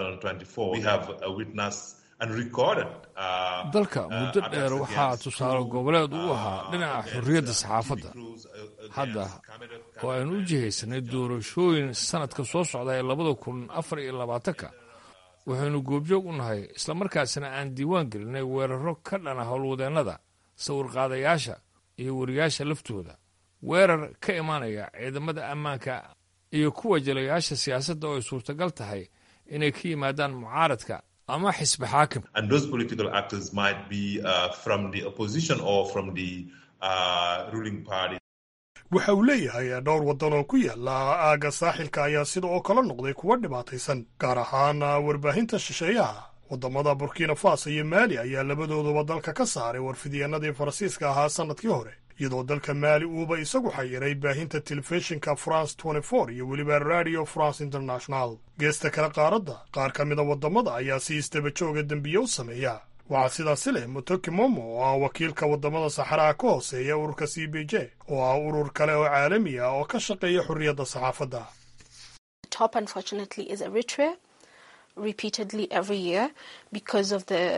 2024, we have uh, witnessed and recorded. Uh, dalka muddo dheer waxaa tusaale goboleed u ahaa dhinaca xorriyadda saxaafadda hadda oo aynu u jihaysanay doorashooyin sanadka soo socda ee labada kun afar iyo labaatanka waxaynu goobjoog u nahay islamarkaasina aan diiwaan gelinay weeraro ka dhana howlwadeennada sawirqaadayaasha iyo wariyaasha laftooda weerar ka imaanaya ciidamada ammaanka iyo kuwa jelayaasha siyaasadda oo ay suurtagal tahay inay ka yimaadaan mucaaradka ama xisbi xaakim And those political actors might be uh, from the opposition or from the uh, ruling party. waxa uu leeyahay dhowr waddan oo ku yaala aagga saaxilka ayaa sida oo kale noqday kuwa dhibaataysan gaar ahaan warbaahinta shisheeyaha waddamada burkina faso iyo maali ayaa labadooduba dalka ka saaray warfidyeenadii faransiiska ahaa sannadkii hore iyadoo dalka maali uuba isagu xayiray baahinta telefishinka france iyo weliba radio france international geesta kale qaaradda qaar ka mida waddamada ayaa si istaba jooga dembiye u sameeya waxaa sidaasi leh motoki momo oo ah wakiilka waddamada saxaraha ka hooseeya ururka c b j oo ah urur kale oo caalami ah oo ka shaqeeya xorriyadda saxaafadda top unfortunately is Eritrea repeatedly every year because of the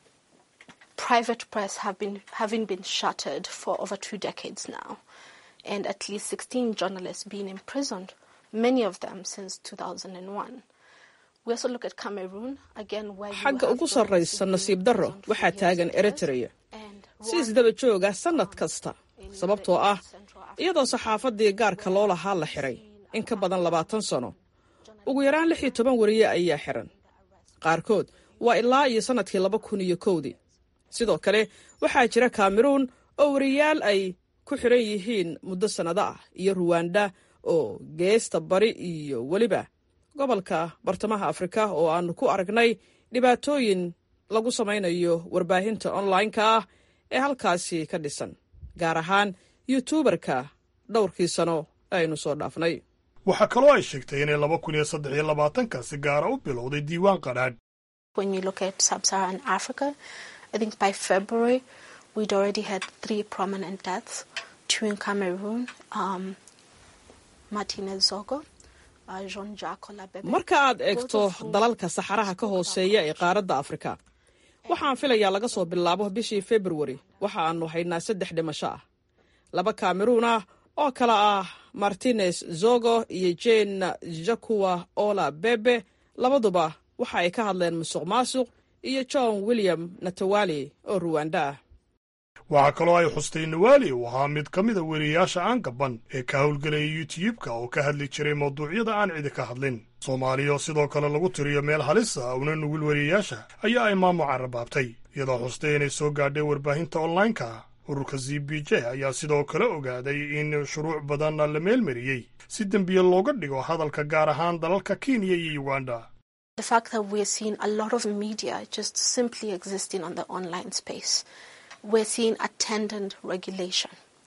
private press have been having been shuttered for over two decades now and at least 16 journalists being imprisoned many of them since 2001 we also look at Cameroon again where you xagga have ugu sarraysa nasiib darro waxaa taagan eritrea si isdaba jooga sannad kasta sababtoo ah iyadoo saxaafaddii gaarka loo lahaa la xiray in ka badan labaatan sano ugu yaraan lix iyo toban wariye ayaa xiran qaarkood waa ilaa iyo sannadkii laba kun iyo kowdii sidoo kale waxaa jira kameruun oo wariyaal ay ku xiran yihiin muddo sannado ah iyo ruwanda oo geesta bari iyo weliba gobolka bartamaha afrika oo aannu ku aragnay dhibaatooyin lagu samaynayo warbaahinta onlineka ah ee halkaasi ka dhisan gaar ahaan yutuubarka dhowrkii sano aynu soo dhaafnay waxaa kaloo ay sheegtay inay laba kun iyo saddex iyo labaatanka si gaara u bilowday diiwaan qadhaadh when you look at sub-Saharan Africa I think by February we'd already had three prominent deaths two in Cameroon um, Martinez Zogo uh, Jean-Jacques Olabebe marka aad eegto dalalka saxaraha ka hooseeya ee qaaradda afrika waxaan filayaa laga soo bilaabo bishii februari waxa aannu haynaa saddex dhimasho ah laba kameruun ah oo kale ah martinez zogo iyo jane jakuwa ola bebe labaduba waxa ay ka hadleen musuq maasuq iyo john william natawali oo ruwanda ah waxaa kaloo ay xustay nawaali uu ahaa mid ka mida weriyayaasha aan gaban ee ka howlgelaya youtube-ka oo ka hadli jiray mawduucyada aan cidi ka hadlin soomaaliya oo sidoo kale lagu tiriyo meel halisa una nugul weriyayaasha ayaa ay maamu carabaabtay iyadoo xustay inay soo gaadhay warbaahinta onlineka ururka z b j ayaa sidoo kale ogaaday in shuruuc badan la meelmariyey si dembiye looga dhigo hadalka gaar ahaan dalalka kenya iyo uganda the fact that we're seeing a lot of media just simply existing on the online space we're seeing attendant regulation.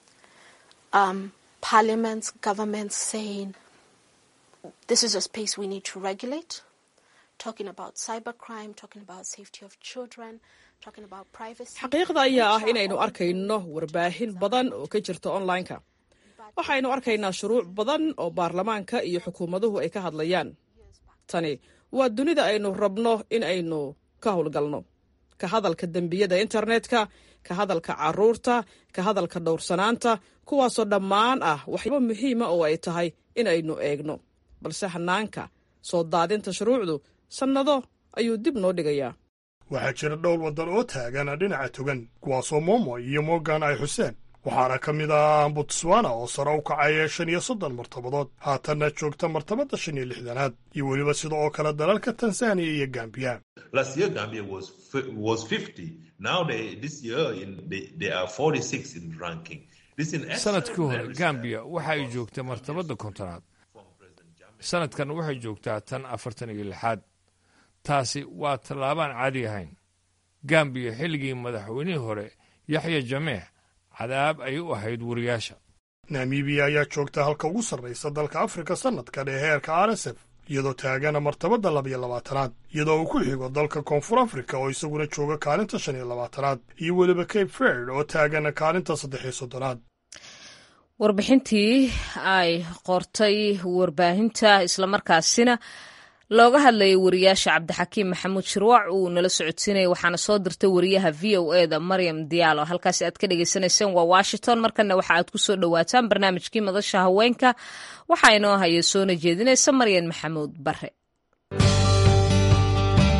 Um, parliaments, governments saying this is a space we need to regulate, talking about cybercrime, talking about safety of children, talking about privacy. xaqiiqda ayaa ah inaynu arkayno warbaahin badan oo ka jirta onlineka waxaynu arkaynaa shuruuc badan oo baarlamaanka iyo xukuumaduhu ay ka hadlayaan tani waa dunida aynu rabno in aynu ka howlgalno ka hadalka dembiyada internetka ka hadalka carruurta ka hadalka dhowrsanaanta kuwaasoo dhammaan ah waxyaabo muhiima oo ay tahay in aynu eegno balse hanaanka soo daadinta shuruucdu sannado ayuu dib noo dhigayaa waxaa jira dhowr waddan oo taagan dhinaca togan kuwaasoo momo iyo morgan ay xuseen waxaana ka mid ah botswana oo sare u kacaya shan iyo soddon martabadood haatanna joogta martabadda shan iyo lixdanaad iyo weliba sida oo kale dalalka tanzaniya iyo gambiya Last year, Gambia was fi- was 50. Now they this year in they, they are 46 in ranking. This in sanadkii hore gambiya waxa ay joogtay martabadda kontonaad sanadkan waxay joogtaa tan afartan iyo lixaad taasi waa tallaabaan caadi ahayn gambiya xilligii madaxweynihii hore yaxya jameex cadaab ayay u ahayd wariyaasha namibiya ayaa joogta halka ugu sarraysa dalka afrika sannadkan ee heerka r s f iyadoo taagana martabadda labiyo labaatanaad iyadoo uu ku xigo dalka koonfur afrika oo isaguna jooga kaalinta shan iyo labaatanaad iyo weliba cape verd oo taagana kaalinta saddex iyo soddonaad warbixintii ay qortay warbaahinta islamarkaasina looga hadlayay wariyaasha cabdixakiim maxamuud shirwac uu nala socodsiinaya waxaana soo dirtay wariyaha v o e da maryam diyaalo halkaasi aad ka dhagaysanayseen waa washington markana waxa aad ku soo dhowaataan barnaamijkii madasha haweenka waxaa inoo haya soona jeedinaysa maryan maxamuud bare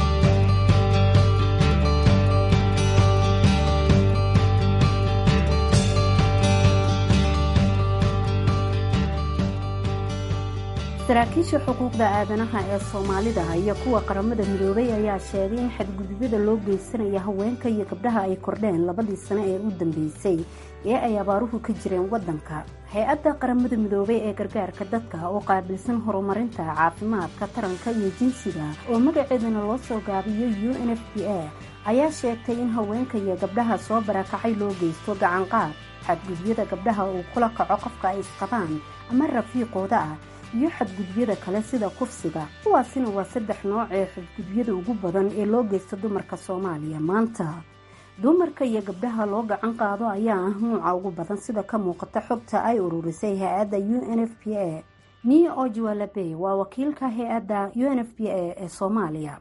saraakiisha xuquuqda aadanaha ee soomaalida iyo kuwa qaramada midoobay ayaa sheegay in xadgudubyada loo geysanaya haweenka iyo gabdhaha ay kordheen labadii sano ee u dambeysay ee ay abaaruhu ka jireen waddanka hay-adda qaramada midoobay ee gargaarka dadka oo qaabilsan horumarinta caafimaadka taranka iyo jinsiga oo magaceedana loo soo gaabiyo u n f b a ayaa sheegtay in haweenka iyo gabdhaha soo barakacay loo geysto gacanqaad xadgudubyada gabdhaha uu kula kaco qofka ay isqabaan ama rafiiqooda ah iyo xadgudubyada kale sida kufsiga kuwaasina waa saddex nooc ee xadgudubyada ugu badan ee loo geysta dumarka soomaaliya maanta dumarka iyo gabdhaha loo gacan qaado ayaa ah nuuca ugu badan sida ka muuqata xogta ay ururisay hay-adda u n f p a nii ojwalabe waa wakiilka hay-adda u n f p a ee soomaaliya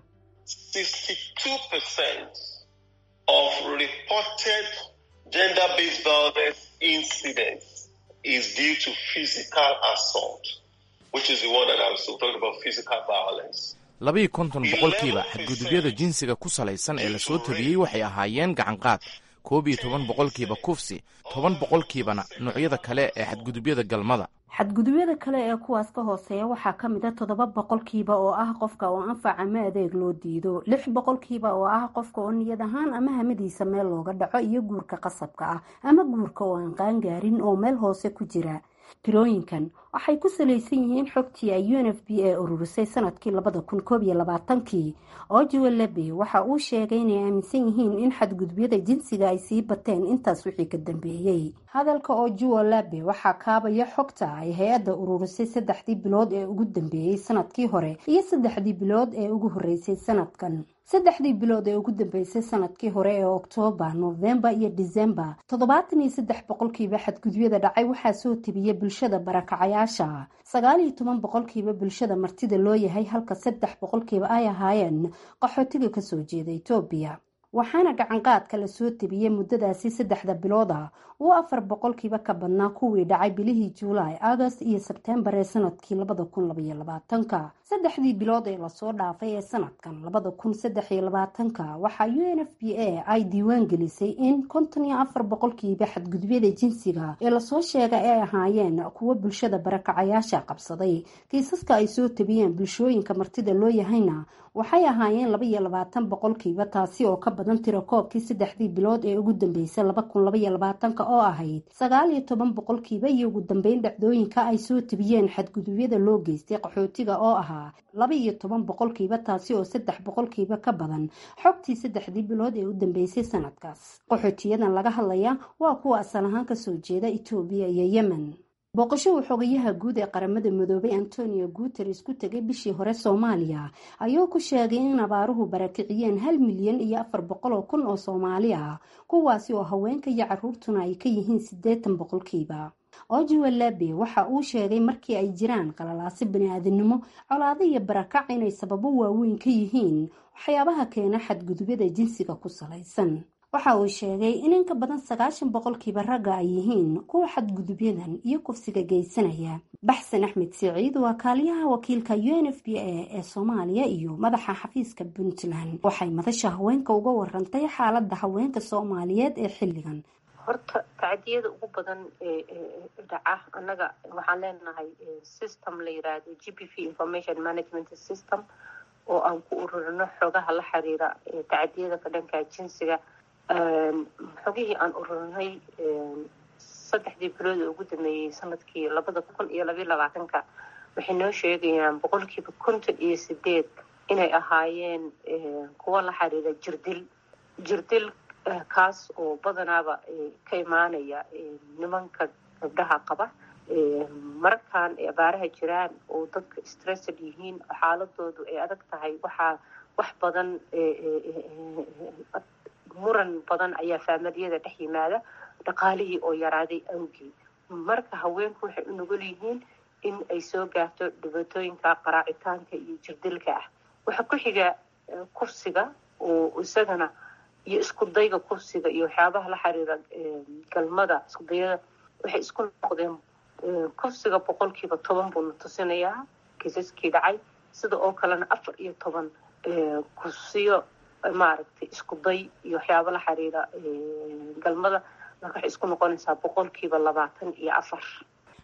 is due to physical assault, which is the one that I was talking about, physical violence. labiiyo konton boqolkiiba xadgudubyada jinsiga ku salaysan ee lasoo tabiyey waxay ahaayeen gacanqaad koob iyo toban boqolkiiba kufsi toban boqolkiibana noocyada kale ee xadgudubyada galmada xadgudubyada kale ee kuwaas ka hooseeya waxaa ka mid a toddoba boqolkiiba oo ah qofka oo anfac ama adeeg loo diido lix boqolkiiba oo ah qofka oo niyad ahaan ama hamadiisa meel looga dhaco iyo guurka qasabka ah ama guurka oo aan qaangaarin oo meel hoose ku jira tirooyinkan waxay ku salaysan yihiin xogtii ay u n f b a ururisay sanadkii labada kun koob iyo labaatankii ojuwalabe waxa uu sheegay inay aaminsan yihiin in xadgudubyada jinsiga ay sii bateen intaas wixii ka dambeeyey hadalka ojuwalabe waxaa kaabaya xogta ay hay-adda ururisay saddexdii bilood ee ugu dambeeyey sanadkii hore iyo saddexdii bilood ee ugu horeysay sanadkan saddexdii bilood ee ugu dambeysay sanadkii hore ee oktoobar noofembar iyo disembar toddobaatan iyo saddex boqolkiiba xadgudubyada dhacay waxaa soo tebiyey bulshada barakacayaasha sagaal iyo toban boqolkiiba bulshada martida loo yahay halka saddex boqolkiiba ay ahaayeen qaxootiga kasoo jeeda etoobiya waxaana gacanqaadka la soo tebiyey muddadaasi saddexda bilood ah uu afar boqolkiiba ka badnaa kuwii dhacay bilihii juulaay agost iyo sebtembar ee sanadkii labada kun labaiyo labaatanka saddexdii bilood ee lasoo dhaafay ee sanadkan labada kun saddex iyo labaatanka waxaa u n f b a ay diiwaan gelisay in konton iyo afar boqolkiiba xadgudubyada jinsiga ee lasoo sheegay ay ahaayeen kuwo bulshada barakacayaasha qabsaday kiisaska ay soo tebiyeen bulshooyinka martida loo yahayna waxay ahaayeen laba iyo labaatan boqolkiiba taasi oo ka badan tiro koobkii saddexdii bilood ee ugu dambeysay laba kun labaiyo labaatanka oo ahayd sagaal iyo toban boqolkiiba iyo ugu dambeyn dhacdooyinka ay soo tebiyeen xadgudubyada loo geystay qaxootiga oo ahaa laba iyo toban boqolkiiba taasi oo saddex boqolkiiba ka badan xogtii saddexdii bilood ee u dambeysay sanadkaas qaxootiyadan laga hadlaya waa kuwa asal ahaan kasoo jeeda etoobiya iyo yemen booqasho uu xogayaha guud ee qaramada midoobay antonio guteres ku tegay bishii hore soomaaliya ayuu ku sheegay in abaaruhu barakiciyeen hal milyan iyo afar boqol oo kun oo soomaali ah kuwaasi oo haweenka iyo caruurtuna ay ka yihiin siddeetan boqolkiiba ojuwalabe waxa uu sheegay markii ay jiraan qalalaasi bani-aadamnimo colaado iyo barakac inay sababo waaweyn ka yihiin waxyaabaha keena xadgudubyada jinsiga ku salaysan waxa uu sheegay in in ka badan sagaashan boqolkiiba ragga ay yihiin kuwa xadgudubyadan iyo kufsiga geysanaya baxsan axmed siciid waa kaaliyaha wakiilka u n f b a ee soomaaliya iyo madaxa xafiiska puntland waxay madasha haweenka uga warantay xaalada haweenka soomaaliyeed ee xilligan horta tacdiyada ugu badan ee dhaca annaga waxaan leenahay system la yiraahdo g p v information management system oo aan ku ururino xogaha la xiriira tacdiyada ka dhanka jinsiga xogihii aan ururinay saddexdii bilood ee ugu dameeyey sanadkii labada kun iyo labayo labaatanka waxay noo sheegayaan boqolkiiba konton iyo sideed inay ahaayeen kuwa la xiriira jirdil jirdil kaas oo badanaaba ka imaanaya nimanka gabdhaha qaba markaan abaaraha jiraan oo dadka stressed yihiin xaaladoodu ay adag tahay waxaa wax badan muran badan ayaa faamadiyada dhex yimaada dhaqaalihii oo yaraaday awgii marka haweenku waxay u nugul yihiin in ay soo gaarto dhibaatooyinka qaraacitaanka iyo jirdilka ah waxaa ku xiga kufsiga oo isagana iyo isku dayga kufsiga iyo waxyaabaha la xiriira galmada isku dayada waxay isku noqdeen kufsiga boqolkiiba toban buu na tusinayaa kiisaskii dhacay sida oo kalena afar iyo toban kufsiyo maaragtay isku day iyo waxyaaba la xiriira galmada marka waxay isku noqonaysaa boqolkiiba labaatan iyo afar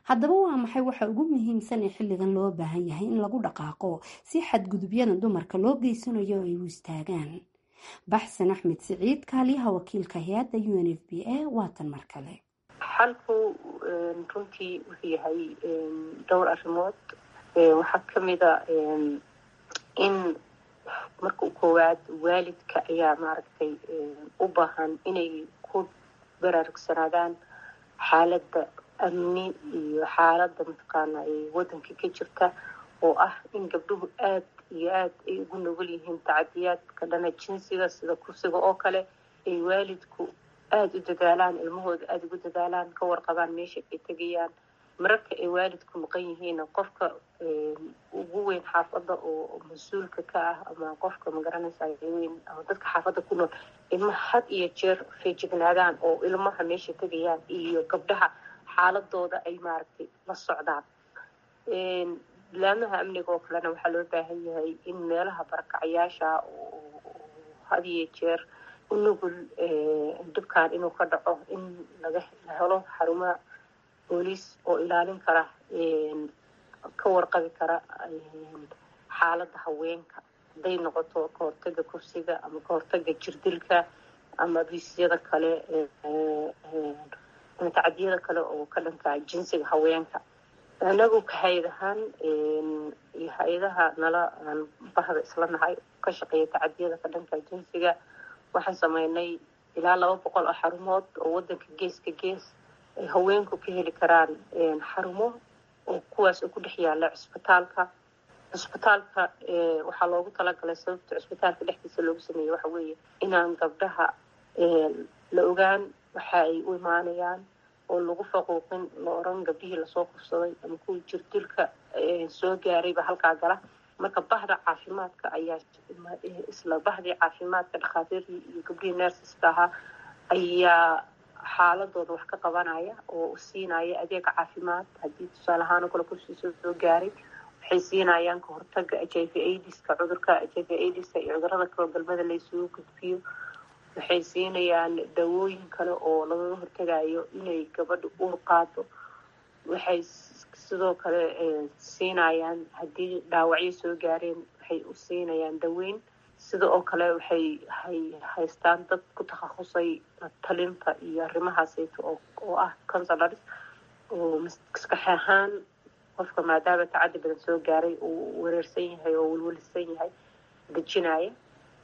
haddaba waa maxay waxa ugu muhiimsan ee xilligan loo baahan yahay in lagu dhaqaaqo si xadgudubyada dumarka loo geysanayo ay u istaagaan baxsan axmed siciid kaaliyaha wakiilka hay-adda u n f b a waatan mar kale xalku runtii wuxuu yahay dhowr arrimood waxaa kamida in marka koowaad waalidka ayaa maaragtay u baahan inay ku baraarugsanaadaan xaaladda amni iyo xaaladda mataqaana waddanka ka jirta oo ah in gabdhuhu aad iyo aad ay ugu nugul yihiin tacadiyaadka dhana jinsiga sida kursiga oo kale ay waalidku aada u dadaalaan ilmahooda aada ugu dadaalaan ka warqabaan meesha ay tegayaan mararka ay waalidku maqan yihiinna qofka ugu weyn xaafadda oo mas-uulka ka ah ama qofka magaranaysa weyn ama dadka xaafadda ku nool ilmaha had iyo jeer feejignaadaan oo ilmaha meesha tegayaan iyo gabdhaha xaaladooda ay maaragtay la socdaan bilaamaha amniga oo kalena waxaa loo baahan yahay in meelaha barakacayaasha oo had iyo jeer u nugul dhibkan inuu ka dhaco in laga la helo xarumaha booliis oo ilaalin kara ka warqabi kara xaaladda haweenka hadday noqoto kahortaga kursiga ama kahortaga jirdilka ama biisyada kale ama tacadiyada kale oo ka dhanka jinsiga haweenka anagu ka hay-ad ahaan iyo hay-adaha nala aan bahda isla nahay ka shaqeeya tacadiyada ka dhanka jinsiga waxaan sameynay ilaa laba boqol oo xarumood oo wadanka geeska gees ay haweenku ka heli karaan xarumo oo kuwaas oo ku dhex yaala cusbitaalka cusbitaalka waxaa loogu talagalay sababta cusbitaalka dhexdiisa loogu sameeyey waxa weeye inaan gabdhaha la ogaan waxa ay u imaanayaan oo lagu faquuqin la oran gabdhihii lasoo kufsaday ama kuwii jirdilka soo gaarayba halkaa gala marka bahda caafimaadka ayaa isla bahdii caafimaadka dhakhaatiirtii iyo gabdhihii nersiska ahaa ayaa xaaladooda wax ka qabanaya oo siinaya adeega caafimaad haddii tusaale ahaan oo kale kursiisa soo gaaray waxay siinayaan kahortaga h i v aidiska cudurka h i v aidiska iyo cudurada kaloo galmada laysugu gudbiyo waxay siinayaan dawooyin kale oo lagaga hortagayo inay gabadha uur qaado waxay sidoo kale siinayaan haddii dhaawacyo soo gaareen waxay u siinayaan daweyn sida oo kale waxay hay haystaan dad ku takhasusay talinta iyo arrimahaasayto oo ah consulars oo maskax ahaan qofka maadaama tacaddi badan soo gaaray uu wareersan yahay oo welwelisan yahay dejinaya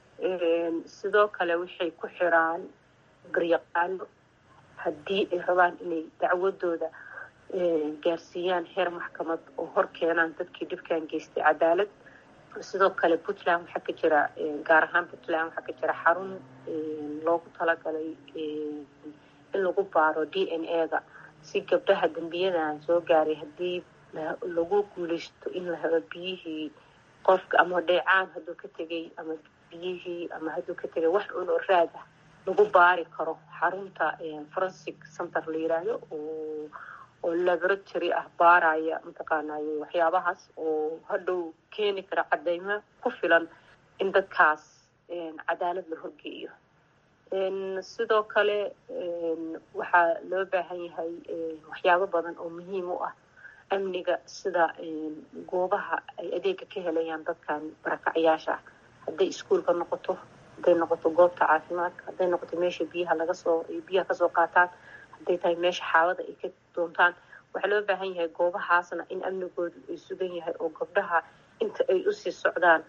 sidoo kale waxay ku xiraan garyaqaano haddii ay rabaan inay dacwadooda gaarsiiyaan heer maxkamad oo hor keenaan dadkii dhibkan geystay cadaalad sidoo kale puntland waxaa ka jira gaar ahaan puntland waxaa ka jira xarun loogu talagalay in lagu baaro d n a da si gabdhaha dembiyadan soo gaaray haddii lagu guuleysto in la helo biyihii qofka ama dheecaan hadduu ka tegay ama biyihii ama hadduu ka tegay wax un oo raad ah lagu baari karo xarunta forensic center la yiraahdo oo oo laboratory ah baaraya mataqaanay waxyaabahaas oo hadhow keeni kara cadeymo ku filan in dadkaas cadaalad la horgeeyo sidoo kale waxaa loo baahan yahay waxyaabo badan oo muhiim u ah amniga sida goobaha ay adeega ka helayaan dadkan barakacyaasha ah hadday iskuolka noqoto hadday noqoto goobta caafimaadka hadday noqoto meesha biyaha laga soo biyaha kasoo qaataan hadday tahay meesha xaawada ay ka doontaan waxaa loo baahan yahay goobahaasna in amnigoodu ay sugan yahay oo gabdhaha inta ay usii socdaan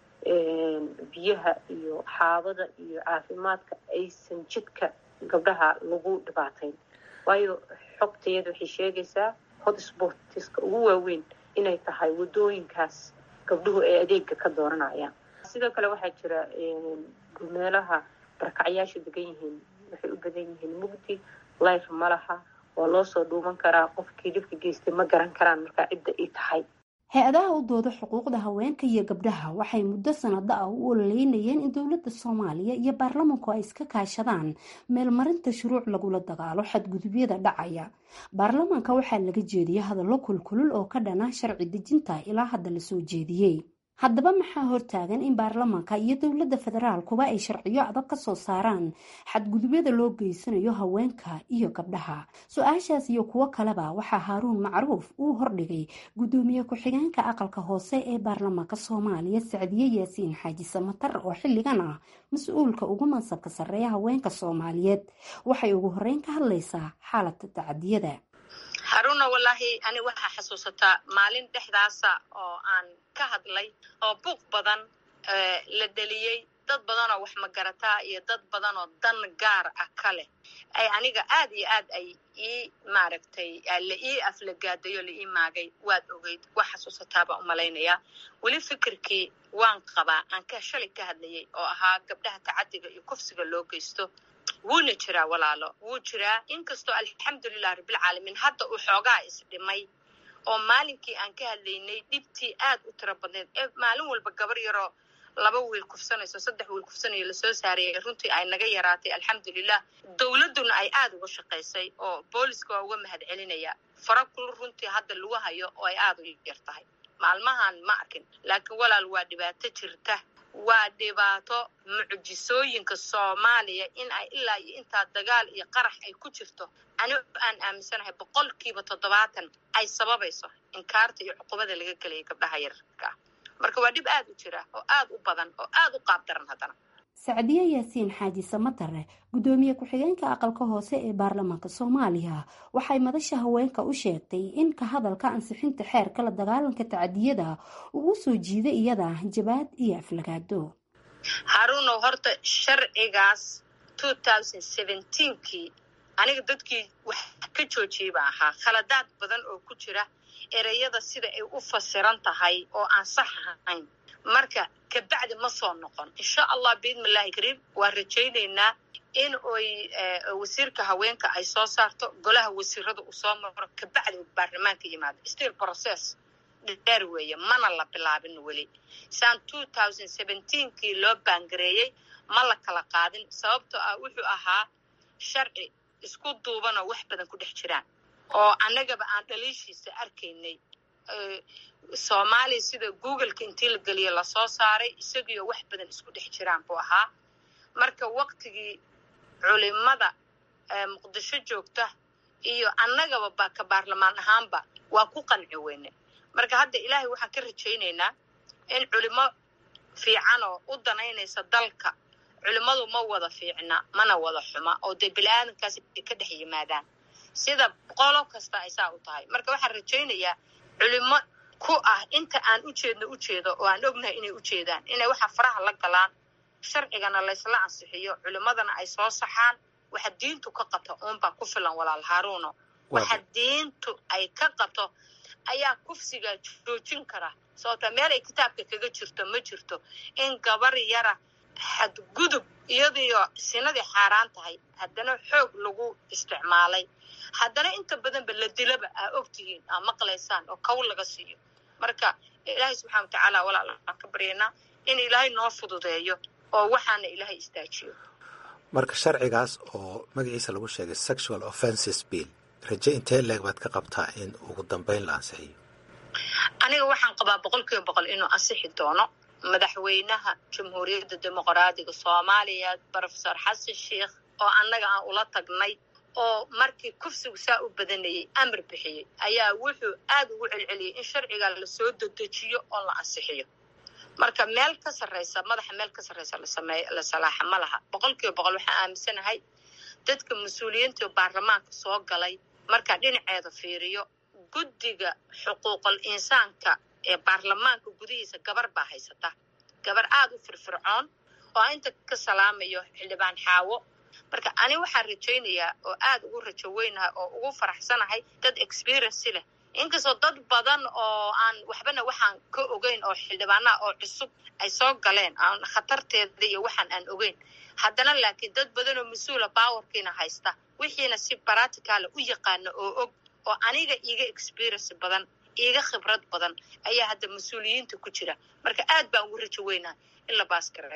biyaha iyo xaabada iyo caafimaadka aysan jidka gabdhaha lagu dhibaatayn waayo xogtayada waxay sheegaysaa hotsportiska ugu waaweyn inay tahay wadooyinkaas gabdhuhu ay adeega ka dooranayaan sidoo kale waxaa jira meelaha barakacyaasha degan yihiin waxay u badan yihiin mugdi life ma laha waa loo soo dhuuman karaa qofkii dhibka geystay ma garan karaan markaa cidda ay tahay hay-adaha u dooda xuquuqda haweenka iyo gabdhaha waxay muddo sanado ah u ololeynayeen in dowladda soomaaliya iyo baarlamanku ay iska kaashadaan meelmarinta shuruuc lagula dagaalo xadgudubyada dhacaya baarlamanka waxaa laga jeediyay hadallo kulkulul oo ka dhana sharci dejinta ilaa hadda lasoo jeediyey haddaba maxaa hortaagan in baarlamaanka iyo dowladda federaalkuba ay sharciyo adag ka soo saaraan xadgudubyada loo geysanayo haweenka iyo gabdhaha su-aashaas iyo kuwo kaleba waxaa haaruun macruuf uu hordhigay guddoomiye ku-xigeenka aqalka hoose ee baarlamaanka soomaaliya sacdiye yaasiin xaaji samatar oo xilligan ah mas-uulka ugu mansabka sarreeya haweenka soomaaliyeed waxay ugu horeyn ka hadlaysaa xaaladda tacadiyada haruna wallaahi ani waxaa xasuusataa maalin dhexdaasa oo aan ka hadlay oo buuq badan la dheliyey dad badan oo wax magarataa iyo dad badan oo dan gaar ah ka leh ay aniga aad iyo aad ay ii maaragtay la ii aflagaadayo la ii maagay waad ogeyd waa xasuusataabaa u malaynayaa weli fikirkii waan qabaa aan ka shalay ka hadlayay oo ahaa gabdhaha tacadiga iyo kufsiga loo geysto wuuna jiraa walaalo wuu jiraa inkastoo alxamdulilah rabbilcaalamiin hadda uu xoogaa isdhimay oo maalinkii aan ka hadlaynay dhibtii aad u tiro badneed ee maalin walba gabar yaroo laba wiil kufsanayso saddex wiil kufsanayo lasoo saarayay runtii ay naga yaraatay alxamdulilah dowladduna ay aada uga shaqaysay oo booliska waa uga mahad celinaya fara kul runtii hadda lagu hayo oo ay aada u yar tahay maalmahan ma arkin laakiin walaal waa dhibaato jirta waa dhibaato mucjisooyinka soomaaliya in ay ilaa iyo intaa dagaal iyo qarax ay ku jirto ani aan aaminsanahay boqolkiiba toddobaatan ay sababayso inkaarta iyo cuqubada laga gelaya gabdhaha yararka ah marka waa dhib aad u jira oo aad u badan oo aad u qaab daran haddana sacdiye yaasiin xaaji samatare guddoomiye ku-xigeenka aqalka hoose ee baarlamaanka soomaaliya waxay madasha haweenka u sheegtay in ka hadalka ansixinta xeerka la dagaalanka tacadiyada uu u soo jiiday iyada jabaad iyo aflagaado haruunow horta sharcigaas kii aniga dadkii wax ka joojiyey baa ahaa khaladaad badan oo ku jira ereyada sida ay u fasiran tahay oo aan sax ahayn marka kabacdi ma soo noqon insha allah biidnillahi kariim waan rajaynaynaa in oy wasiirka haweenka ay soo saarto golaha wasiirada uu soo maro kabacdi uu baarlamaanka yimaado still process dheer weeye mana la bilaabin weli saan kii loo baangareeyey ma la kala qaadin sababtoo ah wuxuu ahaa sharci isku duubanoo wax badan ku dhex jiraan oo annagaba aan dhaliishiisa arkaynay soomaaliya sida googleka intii la geliya lasoo saaray isagiioo wax badan isku dhex jiraan buu ahaa marka waktigii culimada muqdisho joogta iyo annagaba ba ka baarlamaan ahaanba waa ku qanci weyne marka hadda ilaahay waxaan ka rajaynaynaa in culimo fiican oo u danaynaysa dalka culimmadu ma wada fiicna mana wada xuma oo dee bili-aadankaas ay ka dhex yimaadaan sida qolo kasta ay saa u tahay marka waxaan rajaynayaa culimo ku ah inta aan ujeedno ujeedo oo aan ognahay inay ujeedaan inay waxa faraha la galaan sharcigana laysla ansixiyo culimadana ay soo saxaan waxa diintu ka qabto uunbaa ku filan walaal haaruuno waxa diintu ay ka qabto ayaa kufsiga joojin kara sababta meel ay kitaabka kaga jirto ma jirto in gabar yara xadgudub iyadiyo sinadii xaaraan tahay haddana xoog lagu isticmaalay haddana inta badanba la dilaba aa ogtihiin aa maqlaysaan oo kow laga siiyo marka ilaahay subxana watacaala walaal aan ka baryaynaa in ilaahay noo fududeeyo oo waxaana ilaahay istaajiyo marka sharcigaas oo magaciisa lagu sheegay sexual offences bill raje intee leeg baad ka qabtaa in ugu dambeyn la ansixiyo aniga waxaan qabaa boqol kiiba boqol inuu ansixi doono madaxweynaha jamhuuriyadda dimuqraadiga soomaaliya brofesor xasan sheikh oo annaga aan ula tagnay oo markii kufsigu saa u badanayay amar bixiyey ayaa wuxuu aad ugu celceliyey in sharcigaa lasoo dedejiyo oo la ansixiyo marka meel ka sarreysa madaxa meel ka sarreysa lasameey la salaaxa ma laha boqol kiiba boqol waxaan aaminsanahay dadka mas-uuliyiinta baarlamaanka soo galay markaa dhinaceeda fiiriyo guddiga xuquuqul insaanka ee baarlamaanka gudihiisa gabar baa haysata gabar aada u firfircoon oo inta ka salaamayo xildhibaan xaawo marka ani waxaan rajaynayaa oo aada ugu rajo weynahay oo ugu faraxsanahay dad experiency leh inkastoo dad badan oo aan waxbana waxaan ka ogeyn oo xildhibaanaha oo cusub ay soo galeen aan khatarteeda iyo waxaan aan ogeyn haddana laakiin dad badan oo mas-uula bawarkiina haysta wixiina si baraticaala u yaqaana oo og oo aniga iiga experience badan iiga khibrad badan ayaa hadda mas-uuliyiinta ku jira marka aad baan ugu rajo weynahay in la baas gareeyo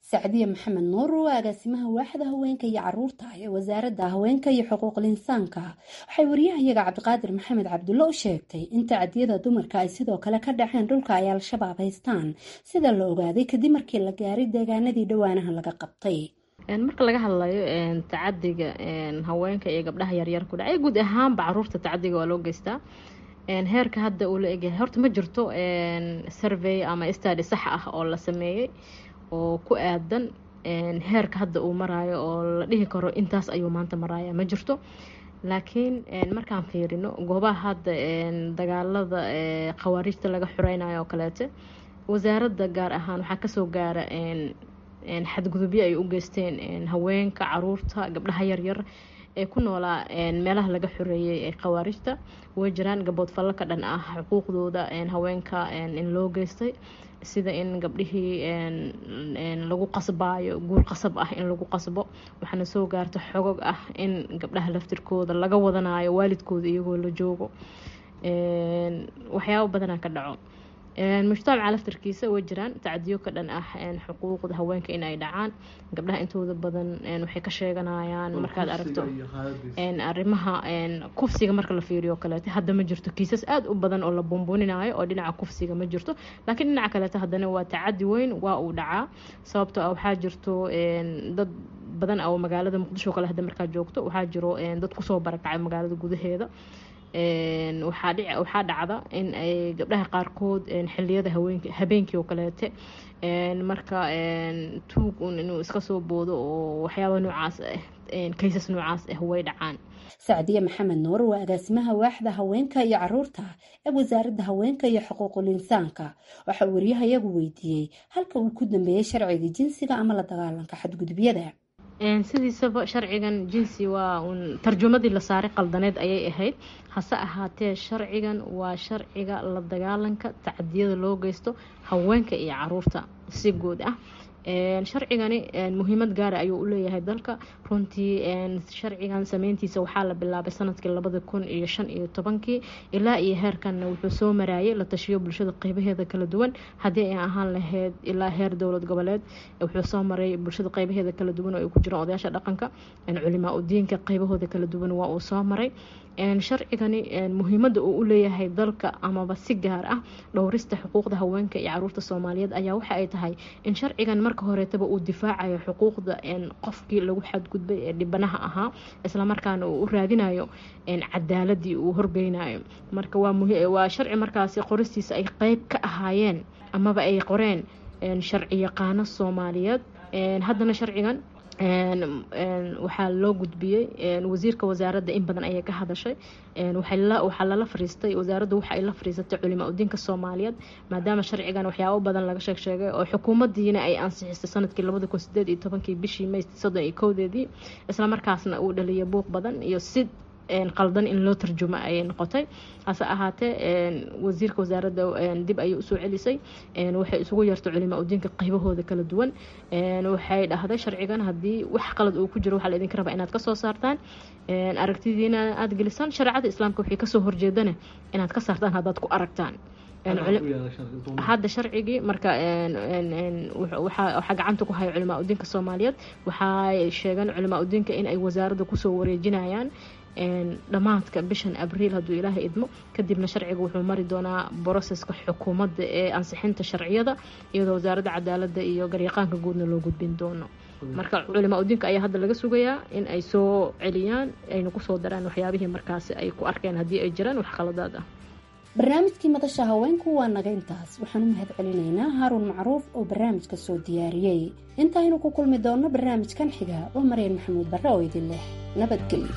sacdiye maxamed nuur oo agaasimaha waaxda haweenka iyo caruurta ee wasaaradda haweenka iyo xuquuqul insaanka waxay wariyahayaga cabdiqaadir maxamed cabdulle u sheegtay in tacadiyada dumarka ay sidoo kale ka dhaceen dhulka ay al-shabaab haystaan sida la ogaaday kadib markii la gaaray deegaanadii dhowaanaha laga qabtay marka laga hadlayo tacadiga haweenka iyo gabdhaha yaryar ku dhacay guud ahaanba caruurta tacadiga waa loo geystaa heerka hadda uu la egyahay horta ma jirto survey ama stady sax ah oo la sameeyey oo ku aadan heerka hadda uu maraayo oo la dhihi karo intaas ayuu maanta maraya ma jirto laakiin markaan fiirino goobaha hadda dagaalada khawaarijta laga xureynayo oo kaleete wasaaradda gaar ahaan waxaa kasoo gaara xadgudubyo ay u geysteen haweenka caruurta gabdhaha yaryar ee ku noolaa meelaha laga xoreeyey ee khawaarijta way jiraan gabood fallo ka dhan ah xuquuqdooda haweenka in loo geystay sida in gabdhihii lagu qasbaayo guur qasab ah in lagu qasbo waxaana soo gaarta xogog ah in gabdhaha laftirkooda laga wadanayo waalidkooda iyagoo la joogo waxyaabo badanaa ka dhaco mujtamaca laftarkiisa way jiraan tacdiyo ka dhan ah xuquuqda haweenka in ay dhacaan gabdhaha intooda badan waxay ka sheeganayaan markaad aragto arrimaha kufsiga marka la fiiriyo kaleeto hadda ma jirto kiisas aada u badan oo la buunbuuninayo oo dhinaca kufsiga ma jirto laakiin dhinaca kaleeto haddana waa tacadi weyn waa uu dhacaa sababtoo ah waxaa jirto dad badan oo magaalada muqdisho kale hadda markaa joogto waxaa jiro dad kusoo barakacay magaalada gudaheeda waxaa dhacda in ay gabdhaha qaarkood xiliyada habeenkii oo kaleete marka tuug un inuu iska soo boodo oo waxyaaba noocaas ah kaysas noocaas ah way dhacaan sacdiye maxamed nuur waa agaasimaha waaxda haweenka iyo caruurta ee wasaaradda haweenka iyo xuquuqul insaanka waxaa wariyahayagu weydiiyey halka uu ku dambeeyey sharciga jinsiga ama la dagaalanka xadgudubyada sidiisaba sharcigan jinsi waa un tarjumadii la saaray qaldaneed ayay ahayd hase ahaatee sharcigan waa sharciga la dagaalanka tacadiyada loo geysto haweenka iyo caruurta si guud ah sharcigani muhiimad gaara ayuu u leeyahay dalka runtii sharcigan sameyntiisa waxaa la bilaabay sanadkii labada kun iyo shan iyo tobankii ilaa iyo heerkanna wuxuu soo maraayay la tashiyo bulshada qeybaheeda kala duwan haddii ay ahaan lahayd ilaa heer dowlad goboleed wuxuu soo maray bulshada qeybaheeda kala duwan oo ay ku jiraan odayaasha dhaqanka culimaa udiinka qeybahooda kala duwan waa uu soo maray sharcigani muhiimada uu u leeyahay dalka amaba si gaar ah dhowrista xuquuqda haweenka iyo caruurta soomaaliyeed ayaa waxa ay tahay in sharcigan marka horeetaba uu difaacayo xuquuqda qofkii lagu xadgudbay ee dhibanaha ahaa islamarkaana uu u raadinayo cadaaladii uu horgeynayo marka waa sharci markaasi qoristiisa ay qeyb ka ahaayeen amaba ay qoreen sharci yaqaano soomaaliyeed haddana sharcigan waxaa loo gudbiyey wasiirka wasaaradda in badan ayay ka hadashay waxaa lala fariistay wasaaraddu waxa ay la fariisatay culimaa udiinka soomaaliyeed maadaama sharcigan waxyaabo badan laga sheeg sheegay oo xukuumadiina ay ansixisay sanadkii labada kun sideed iyo tobankii bishii may soddon iyo kowdeedii islamarkaasna uu dhaliyay buuq badan iyo si qaldan in loo tarjumo ayay noqotay hase ahaatee wasiirka wasaaradda dib ayay usoo celisay waxay isugu yeertay culimaa udiinka qaybahooda kala duwan waxay dhahday sharcigan haddii wax qalad uu ku jiro waxaa la idinka rabaa inaad kasoo saartaan aragtidiina aada gelisaan shareecada islaamka waxay kasoo horjeedana inaad ka saartaan haddaad ku aragtaan hadda sharcigii marka waxaa gacanta ku haya culimaa udiinka soomaaliyeed waxay sheegeen culimaa udiinka in ay wasaaradda kusoo wareejinayaan dhammaadka bishan abriil hadduu ilaahay idmo kadibna sharciga wuxuu mari doonaa broseska xukuumadda ee ansixinta sharciyada iyadoo wasaaradda cadaaladda iyo garyaqaanka guudna loo gudbin doono marka culimaa udiinka ayaa hadda laga sugayaa in ay soo celiyaan ayna kusoo daraan waxyaabihii markaasi ay ku arkeen haddii ay jiraan wax qaladaad ah barnaamijkii madasha haweenku waa naga intaas waxaan u mahad celinaynaa haaruun macruuf oo barnaamijka soo diyaariyey intaaynu ku kulmi doonno barnaamijkan xiga waa maryan maxamuud barre oo idin leh nabadgelyo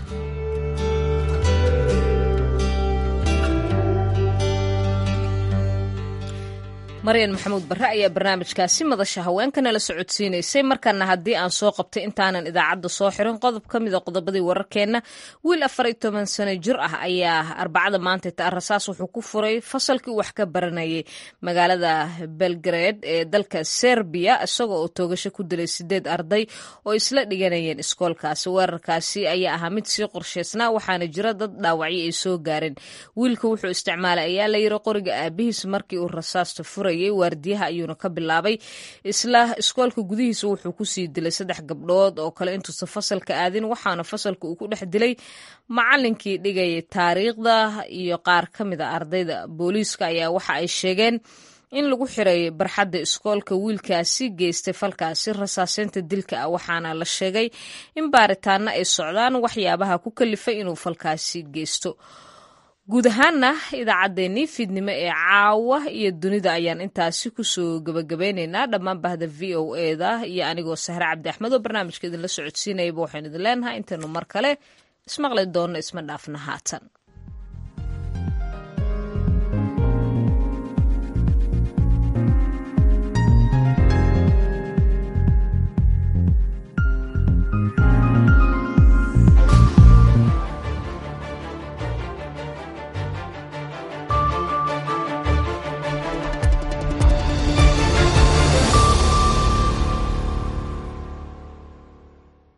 maryan maxamuud barre ayaa barnaamijkaasi madasha haweenkana la socodsiinaysay markana haddii aan soo qabtay intaanan idaacadda soo xirin qodob ka mida qodobadii wararkeenna wiil afar iyo toban sano jir ah ayaa arbacada maanta ta rasaas wuxuu ku furay fasalkii wax ka baranayay magaalada belgrade ee dalka serbiya isagoo oo toogasho ku dilay sideed arday oo isla dhiganayeen iskoolkaasi weerarkaasi ayaa ahaa mid sii qorshaysnaa waxaana jira dad dhaawacyo ay soo gaareen wiilka wuxuu isticmaalay ayaa la yiri qoriga aabihiis markii uu rasaasta furay baranayay waardiyaha ayuuna ka bilaabay isla iskoolka gudihiisa wuxuu kusii dilay saddex gabdhood oo kale intuusan fasalka aadin waxaana fasalka uu ku dhex dilay macalinkii dhigayay taariikhda iyo qaar ka mid a ardayda booliiska ayaa waxa ay sheegeen in lagu xiray barxadda iskoolka wiilkaasi geystay falkaasi rasaaseynta dilka ah waxaana la sheegay in baaritaano ay socdaan waxyaabaha ku kalifay inuu falkaasi geysto guud ahaana idaacaddeenii fiidnimo ee caawa iyo dunida ayaan intaasi kusoo gabagabeyneynaa dhammaan bahda v o eda iyo anigoo sahre cabdi axmed oo barnaamijka idinla socodsiinayaba waxaynu idin leenahay intaynu mar kale ismaqli doonno isma dhaafna haatan